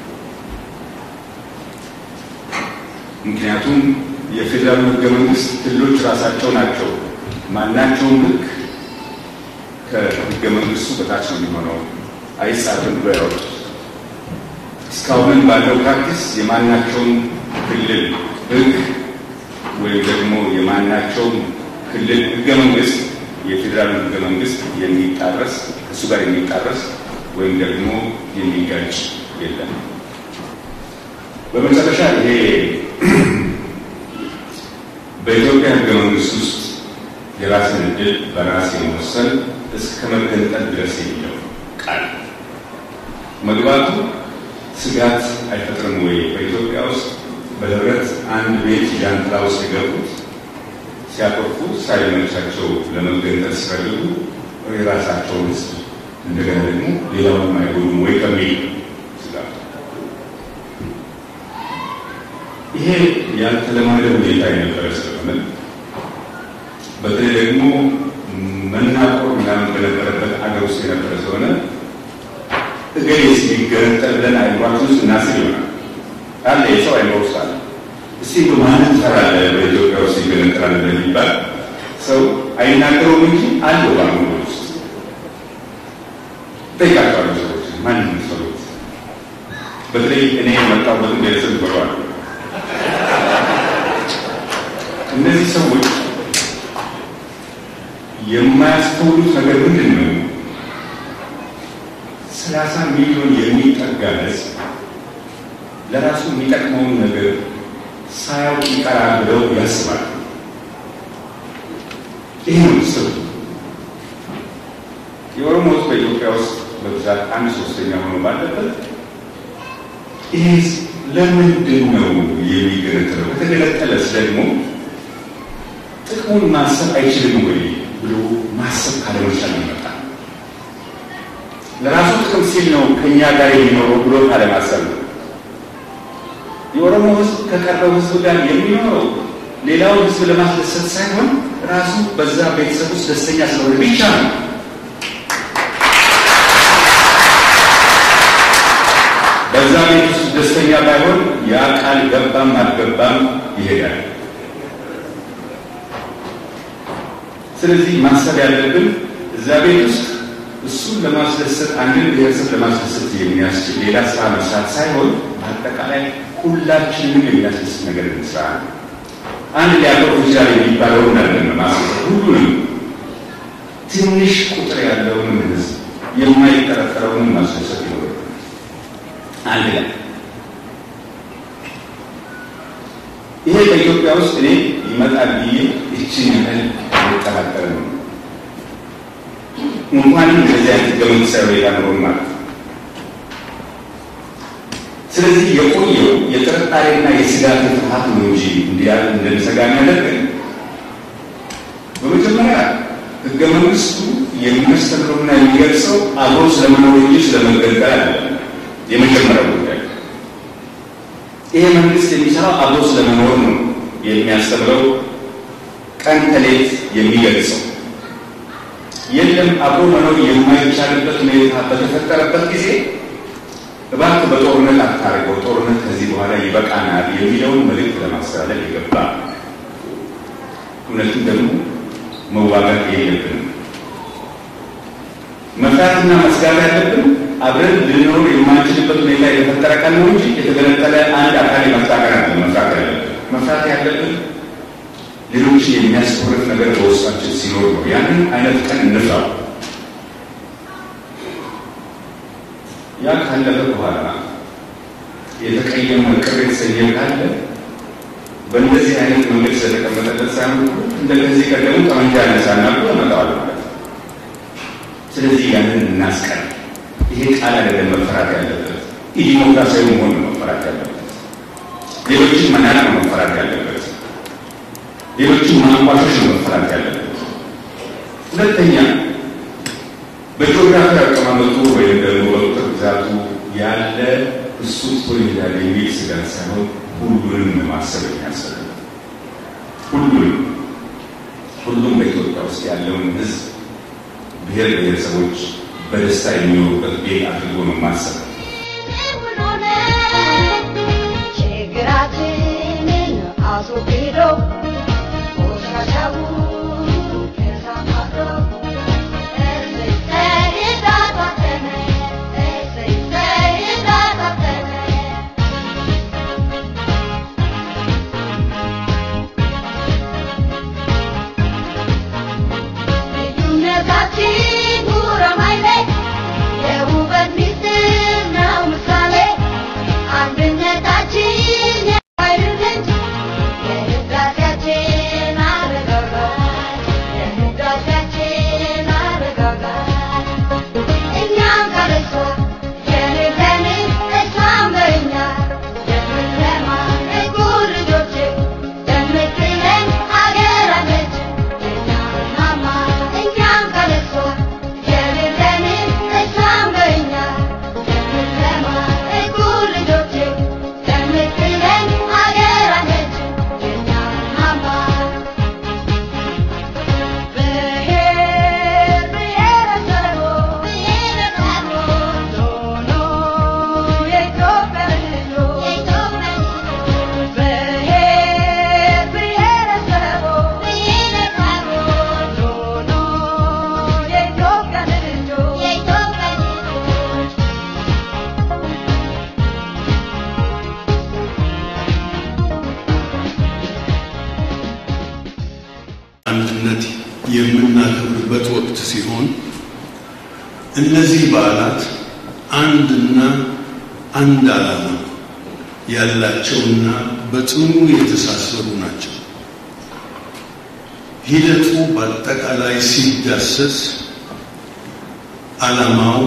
ምክንያቱም የፌዴራል ህገ መንግስት ክልሎች ራሳቸው ናቸው ማናቸውም ህግ ከህገ መንግስቱ በታች ነው የሚሆነው፣ አይጻፍም ብሎ ያወጡት። እስካሁንም ባለው ፕራክቲስ የማናቸውም ክልል ህግ ወይም ደግሞ የማናቸውም ክልል ህገ መንግስት የፌዴራል ህገ መንግስት የሚጣረስ ከእሱ ጋር የሚጣረስ ወይም ደግሞ የሚጋጭ የለም። በመጨረሻ ይሄ በኢትዮጵያ ህገ መንግስት ውስጥ የራስን እድል በራስ የመወሰን እስከ መገንጠል ድረስ የሚለው ቃል መግባቱ ስጋት አይፈጥርም ወይ? በኢትዮጵያ ውስጥ በህብረት አንድ ቤት ጃንጥላ ውስጥ የገቡት ሲያቆርፉ ሳይመቻቸው ለመገንጠል ሲፈልጉ የራሳቸውን ህዝብ እንደገና ደግሞ ሌላውን አይጎዱም ወይ ከሚል ስጋት ይሄ ያልተለመደ ሁኔታ የነበረ ስለሆነ በተለይ ደግሞ መናቆር ምናምን በነበረበት አገር ውስጥ የነበረ ስለሆነ እገሌ ሲገነጠል ብለን አይምሯችን ውስጥ እናስብ ይሆናል አለ የሰው አይምሮ ውስጥ አለ። እስቲ በማንም ሰራለ በኢትዮጵያ ውስጥ ይገነጠላል እንደሚባል ሰው አይናገረውም እንጂ አለው በአእምሮ ውስጥ ጠይቃቸዋለሁ። ሰዎች ማንም ሰሩት በተለይ እኔ የመጣሁበት ቤተሰብ ይበረዋል። እነዚህ ሰዎች የማያስተውሉት ነገር ምንድን ነው? ሰላሳ ሚሊዮን የሚጠጋ ህዝብ ለራሱ የሚጠቅመውን ነገር ሳያውቅ ይቀራል ብለው ያስባል። ይህ ነው ስብ የኦሮሞ ህዝብ በኢትዮጵያ ውስጥ በብዛት አንድ ሶስተኛ ሆኖ ባለበት ይህ ለምንድን ነው የሚገነጠለው? ከተገነጠለስ ደግሞ ጥቅሙን ማሰብ አይችልም ወይ ብሎ ማሰብ ካለመቻል ይመጣል። ለራሱ ጥቅም ሲል ነው ከእኛ ጋር የሚኖረው ብሎ ካለማሰብ ነው። የኦሮሞ ህዝብ ከቀረው ህዝብ ጋር የሚኖረው ሌላውን ህዝብ ለማስደሰት ሳይሆን ራሱ በዛ ቤተሰብ ውስጥ ደስተኛ ስለሆነ ብቻ ነው። በዛ ቤት ውስጥ ደስተኛ ባይሆን ያ ቃል ገባም አልገባም ይሄዳል። ስለዚህ ማሰብ ያለብን እዛ ቤት ውስጥ እሱን ለማስደሰት አንድን ብሔረሰብ ለማስደሰት የሚያስችል ሌላ ስራ መስራት ሳይሆን አጠቃላይ ሁላችንም የሚያስደስት ነገር እንስራ ነው። አንድ ሊያቆርብ ይችላል የሚባለውን አይደለም ማስደሰት፣ ሁሉንም ትንሽ ቁጥር ያለውንም ህዝብ የማይጠረጠረውንም ማስደሰት ይኖር አንድ ላይ ይሄ በኢትዮጵያ ውስጥ እኔ ይመጣል ብዬ ይችን ያህል የሚጠራጠር ነው። እንኳንም እንደዚህ አይነት ህገ መንግስታዊ ሁኔታ ኖሮን ማለት ነው። ስለዚህ የቆየው የጥርጣሬና የስጋት ፍርሃት ነው እንጂ እንዲያል እንደሚሰጋ የሚያደርገን በመጀመሪያ ህገ መንግስቱ የሚያስተምረውና የሚገልጸው አብሮ ስለመኖር እንጂ ስለመገልገል አለ። የመጀመሪያው ጉዳይ ይሄ መንግስት የሚሰራው አብሮ ስለመኖር ነው የሚያስተምረው ቀን ከሌት የሚገልጸው የለም አብሮ መኖር የማይቻልበት ሁኔታ በተፈጠረበት ጊዜ እባክህ በጦርነት አታርገው፣ ጦርነት ከዚህ በኋላ ይበቃናል የሚለውን መልእክት ለማስተላለፍ የገባ እውነትም ደግሞ መዋጋት የለብንም። መፍራትና መስጋት ያለብን አብረን ልንኖር የማንችልበት ሁኔታ የተፈጠረ ቀን ነው እንጂ የተገነጠለ አንድ አካል የመፍጣቀር አለ መፍራት ያለብን መፍራት ያለብን ሌሎችን የሚያስኮርፍ ነገር በውስጣችን ሲኖር ነው። ያንን አይነት ቀን እንፍራው። ያ ካለፈ በኋላ የተቀየመ ቅር የተሰኘ ካለ በእንደዚህ አይነት መንገድ ስለተቀመጠለት ሳይሆን እንደ ከዚህ ቀደሙ ጠመንጃ ያነሳና ብሎ ያመጣዋል ማለት ነው። ስለዚህ ያንን እናስቀር። ይሄ ቃል አይደለም መፈራት ያለበት፣ ኢዲሞክራሲያዊ መሆን ነው መፈራት ያለበት። ሌሎችን መናቅ ነው መፈራት ያለበት። ሌሎችን ማንቋሸሽ ነው መፈራት ያለበት። ሁለተኛ በጂኦግራፊ አቀማመጡ ወይም ደግሞ በቁጥር ብዛቱ ያለ እሱ ትቶ ይሄዳል የሚል ስጋት ሳይሆን ሁሉንም ማሰብ የሚያስፈልግ ሁሉንም ሁሉም በኢትዮጵያ ውስጥ ያለውን ሕዝብ ብሔር ብሔረሰቦች በደስታ የሚኖሩበት ቤት አድርጎ ነው ማሰብ። ችግራችንን አስወግዶ ቆሻሻውን ከሳማዶ እሰይ ተይዛታተነ እሰይ ተይዛታተነ ልዩነታችን ጉረማይሌ የውበት ሚስጥር ነው ምሳሌ አንድነታችን የኃይል ምንጭ የህዳሴያችን አረጋጋት የህዳሴያችን አረጋጋት እኛም ካለሷ የሌለንን እሷም በእኛ የምንለማ እኩል ልጆች የምትለን ሀገር አለች የኛ ማማ እኛም ካለሷ የሌለንን እሷም በእኛ የምንለማ እኩል ልጆች የምትለን ሀገር አለች የኛ ማማ ብሔር ብሔረሰቦች ብሔረሰቦች ሆኖ የኢትዮጵያ ልጆች ብሔር ብሔረሰቦች ብሔረሰቦች ሆኖ የኢትዮጵያ ልጆች የኢትዮጵያ ልጆች አንድነት የምናከብርበት ወቅት ሲሆን እነዚህ በዓላት አንድና አንድ ዓላማ ያላቸውና በጽኑ የተሳሰሩ ናቸው። ሂደቱ በአጠቃላይ ሲዳሰስ ዓላማው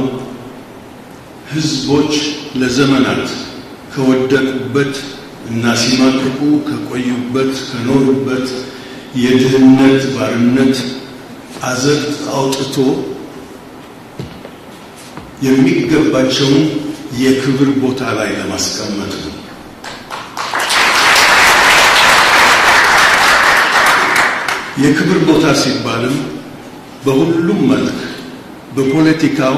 ሕዝቦች ለዘመናት ከወደቁበት እና ሲማቅቁ ከቆዩበት ከኖሩበት የድህነት ባርነት አዘቅት አውጥቶ የሚገባቸውን የክብር ቦታ ላይ ለማስቀመጥ ነው። የክብር ቦታ ሲባልም በሁሉም መልክ በፖለቲካው፣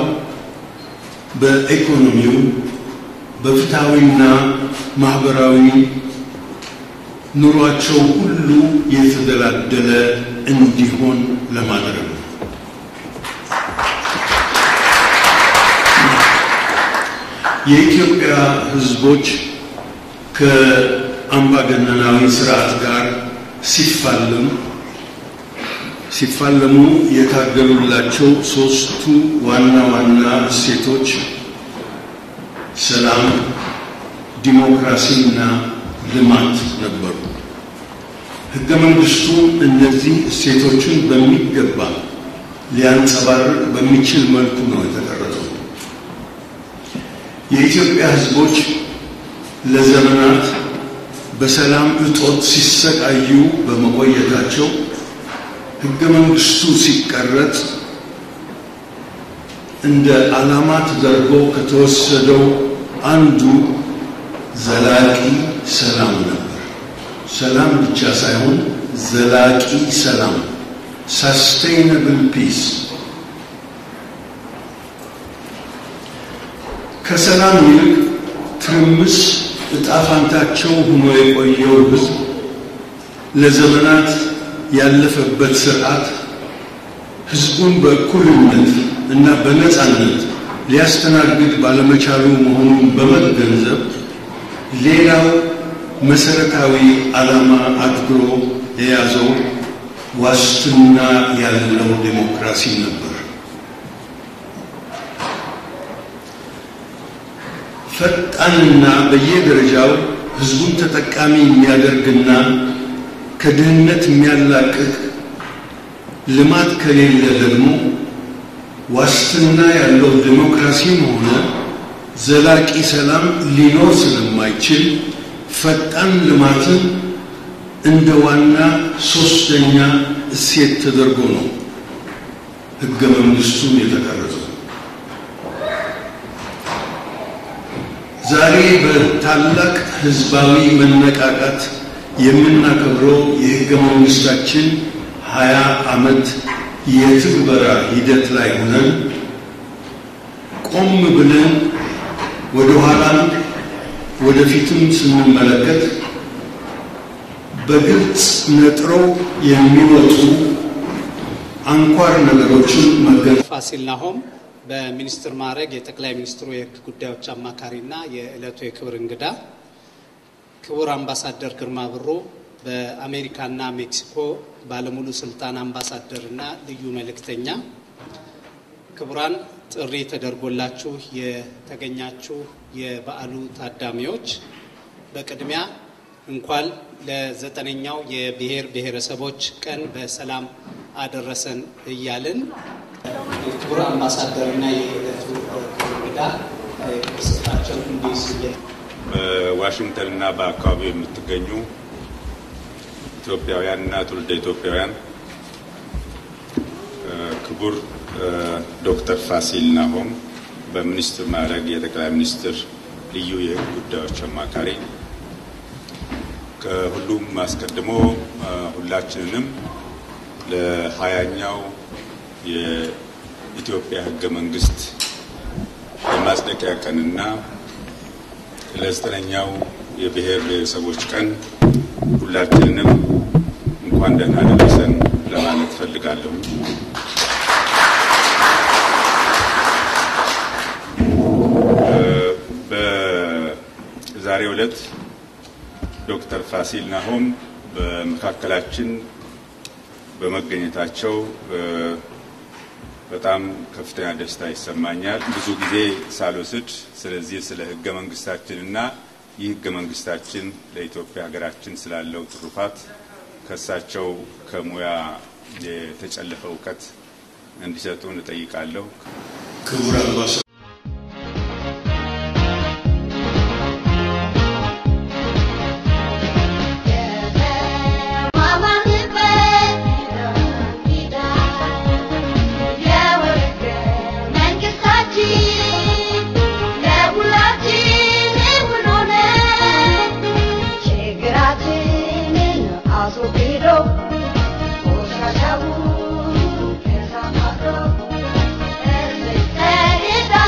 በኢኮኖሚው፣ በፍትሐዊና ማህበራዊ ኑሯቸው ሁሉ የተደላደለ እንዲሆን ለማድረግ ነው። የኢትዮጵያ ሕዝቦች ከአምባገነናዊ ስርዓት ጋር ሲፋለሙ ሲፋለሙ የታገሉላቸው ሶስቱ ዋና ዋና እሴቶች ሰላም፣ ዲሞክራሲና ልማት ነበሩ። ሕገ መንግስቱ እነዚህ እሴቶችን በሚገባ ሊያንጸባርቅ በሚችል መልኩ ነው የተቀረጸው። የኢትዮጵያ ሕዝቦች ለዘመናት በሰላም እጦት ሲሰቃዩ በመቆየታቸው ሕገ መንግስቱ ሲቀረጽ እንደ ዓላማ ተደርጎ ከተወሰደው አንዱ ዘላቂ ሰላም ነበር። ሰላም ብቻ ሳይሆን ዘላቂ ሰላም ሳስቴይነብል ፒስ። ከሰላም ይልቅ ትርምስ ዕጣ ፋንታቸው ሆኖ የቆየው ህዝብ ለዘመናት ያለፈበት ስርዓት ህዝቡን በእኩልነት እና በነፃነት ሊያስተናግድ ባለመቻሉ መሆኑን በመገንዘብ ሌላው መሰረታዊ ዓላማ አድርጎ የያዘው ዋስትና ያለው ዴሞክራሲ ነበር። ፈጣንና በየደረጃው ህዝቡን ተጠቃሚ የሚያደርግና ከድህነት የሚያላቅቅ ልማት ከሌለ ደግሞ ዋስትና ያለው ዴሞክራሲም ሆነ ዘላቂ ሰላም ሊኖር ስለማይችል ፈጣን ልማትን እንደ ዋና ሶስተኛ እሴት ተደርጎ ነው ህገ መንግስቱን የተቀረጸው። ዛሬ በታላቅ ህዝባዊ መነቃቃት የምናከብረው የህገ መንግስታችን ሀያ ዓመት የትግበራ ሂደት ላይ ሆነን ቆም ብለን ወደ ኋላም ወደፊትም ስንመለከት በግልጽ ነጥረው የሚወጡ አንኳር ነገሮችን መገንዘብ ፋሲል ናሆም በሚኒስትር ማዕረግ የጠቅላይ ሚኒስትሩ የህግ ጉዳዮች አማካሪና የዕለቱ የክብር እንግዳ፣ ክቡር አምባሳደር ግርማ ብሩ በአሜሪካና ሜክሲኮ ባለሙሉ ስልጣን አምባሳደርና ልዩ መልእክተኛ፣ ክቡራን ጥሪ ተደርጎላችሁ የተገኛችሁ የበዓሉ ታዳሚዎች በቅድሚያ እንኳን ለዘጠነኛው የብሔር ብሔረሰቦች ቀን በሰላም አደረሰን እያልን የክቡር አምባሳደርና የዕለቱ እንግዳ ስጣቸው እንዲይዙ በዋሽንግተንና በአካባቢው የምትገኙ ኢትዮጵያውያንና ትውልደ ኢትዮጵያውያን ክቡር ዶክተር ፋሲል ናሆም በሚኒስትር ማዕረግ የጠቅላይ ሚኒስትር ልዩ የህግ ጉዳዮች አማካሪ፣ ከሁሉም አስቀድሞ ሁላችንንም ለሀያኛው የኢትዮጵያ ህገ መንግስት የማጽደቂያ ቀንና ለዘጠነኛው የብሔር ብሔረሰቦች ቀን ሁላችንንም እንኳን ደህና ደረሰን ለማለት ፈልጋለሁ። በዛሬው ዕለት ዶክተር ፋሲል ናሆም በመካከላችን በመገኘታቸው በጣም ከፍተኛ ደስታ ይሰማኛል። ብዙ ጊዜ ሳልወስድ ስለዚህ ስለ ህገ መንግስታችንና ይህ ህገ መንግስታችን ለኢትዮጵያ ሀገራችን ስላለው ትሩፋት ከእሳቸው ከሙያ የተጨለፈ እውቀት እንዲሰጡን እጠይቃለሁ። ክቡር አምባሳ Hey,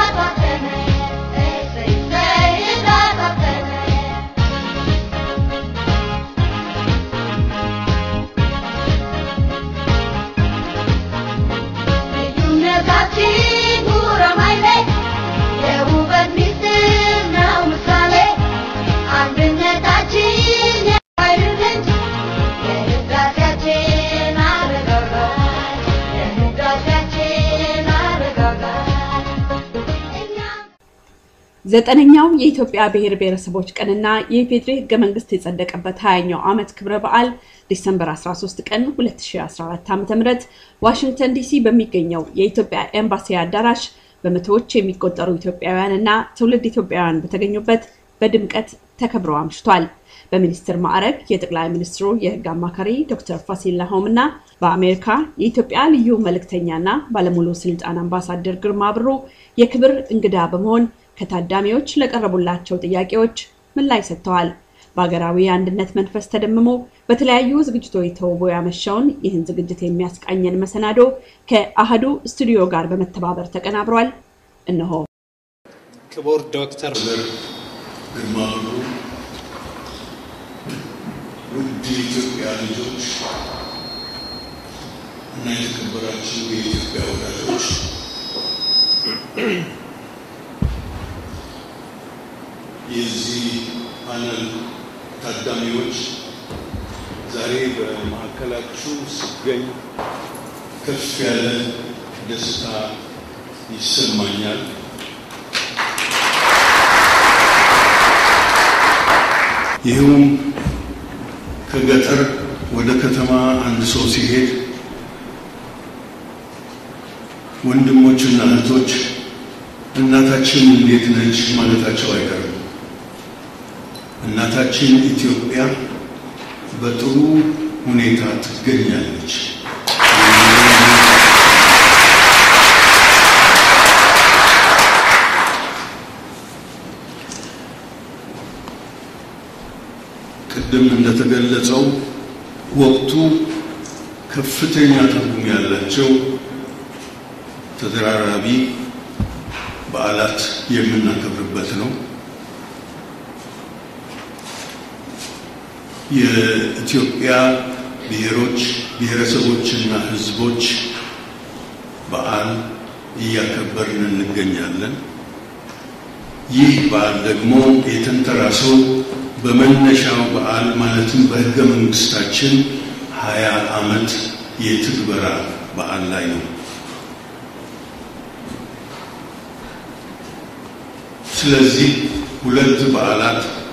ዘጠነኛው የኢትዮጵያ ብሔር ብሔረሰቦች ቀንና የኢፌዴሪ ህገ መንግስት የጸደቀበት 20ኛው ዓመት ክብረ በዓል ዲሰምበር 13 ቀን 2014 ዓ.ም ዋሽንግተን ዲሲ በሚገኘው የኢትዮጵያ ኤምባሲ አዳራሽ በመቶዎች የሚቆጠሩ ኢትዮጵያውያን እና ትውልድ ኢትዮጵያውያን በተገኙበት በድምቀት ተከብሮ አምሽቷል። በሚኒስትር ማዕረግ የጠቅላይ ሚኒስትሩ የህግ አማካሪ ዶክተር ፋሲል ላሆም እና በአሜሪካ የኢትዮጵያ ልዩ መልእክተኛና ባለሙሉ ስልጣን አምባሳደር ግርማ ብሩ የክብር እንግዳ በመሆን ከታዳሚዎች ለቀረቡላቸው ጥያቄዎች ምላሽ ሰጥተዋል። በሀገራዊ አንድነት መንፈስ ተደምሞ በተለያዩ ዝግጅቶች ተውቦ ያመሻውን ይህን ዝግጅት የሚያስቃኘን መሰናዶ ከአህዱ ስቱዲዮ ጋር በመተባበር ተቀናብሯል። እነሆ ክቡር ዶክተር ግርማ ብሩ፣ ውድ የኢትዮጵያ ልጆች እና የተከበራችሁ የኢትዮጵያ ወዳጆች የዚህ ፓነል ታዳሚዎች ዛሬ በማዕከላችሁ ስገኝ ከፍ ያለ ደስታ ይሰማኛል። ይህውም ከገጠር ወደ ከተማ አንድ ሰው ሲሄድ ወንድሞችና እህቶች እናታችን እንዴት ነች ማለታቸው አይቀርም። እናታችን ኢትዮጵያ በጥሩ ሁኔታ ትገኛለች። ቅድም እንደተገለጸው ወቅቱ ከፍተኛ ትርጉም ያላቸው ተደራራቢ በዓላት የምናከብርበት ነው። የኢትዮጵያ ብሔሮች ብሔረሰቦችና ሕዝቦች በዓል እያከበርን እንገኛለን። ይህ በዓል ደግሞ የተንተራሰው በመነሻው በዓል ማለትም በሕገ መንግስታችን ሀያ ዓመት የትግበራ በዓል ላይ ነው። ስለዚህ ሁለት በዓላት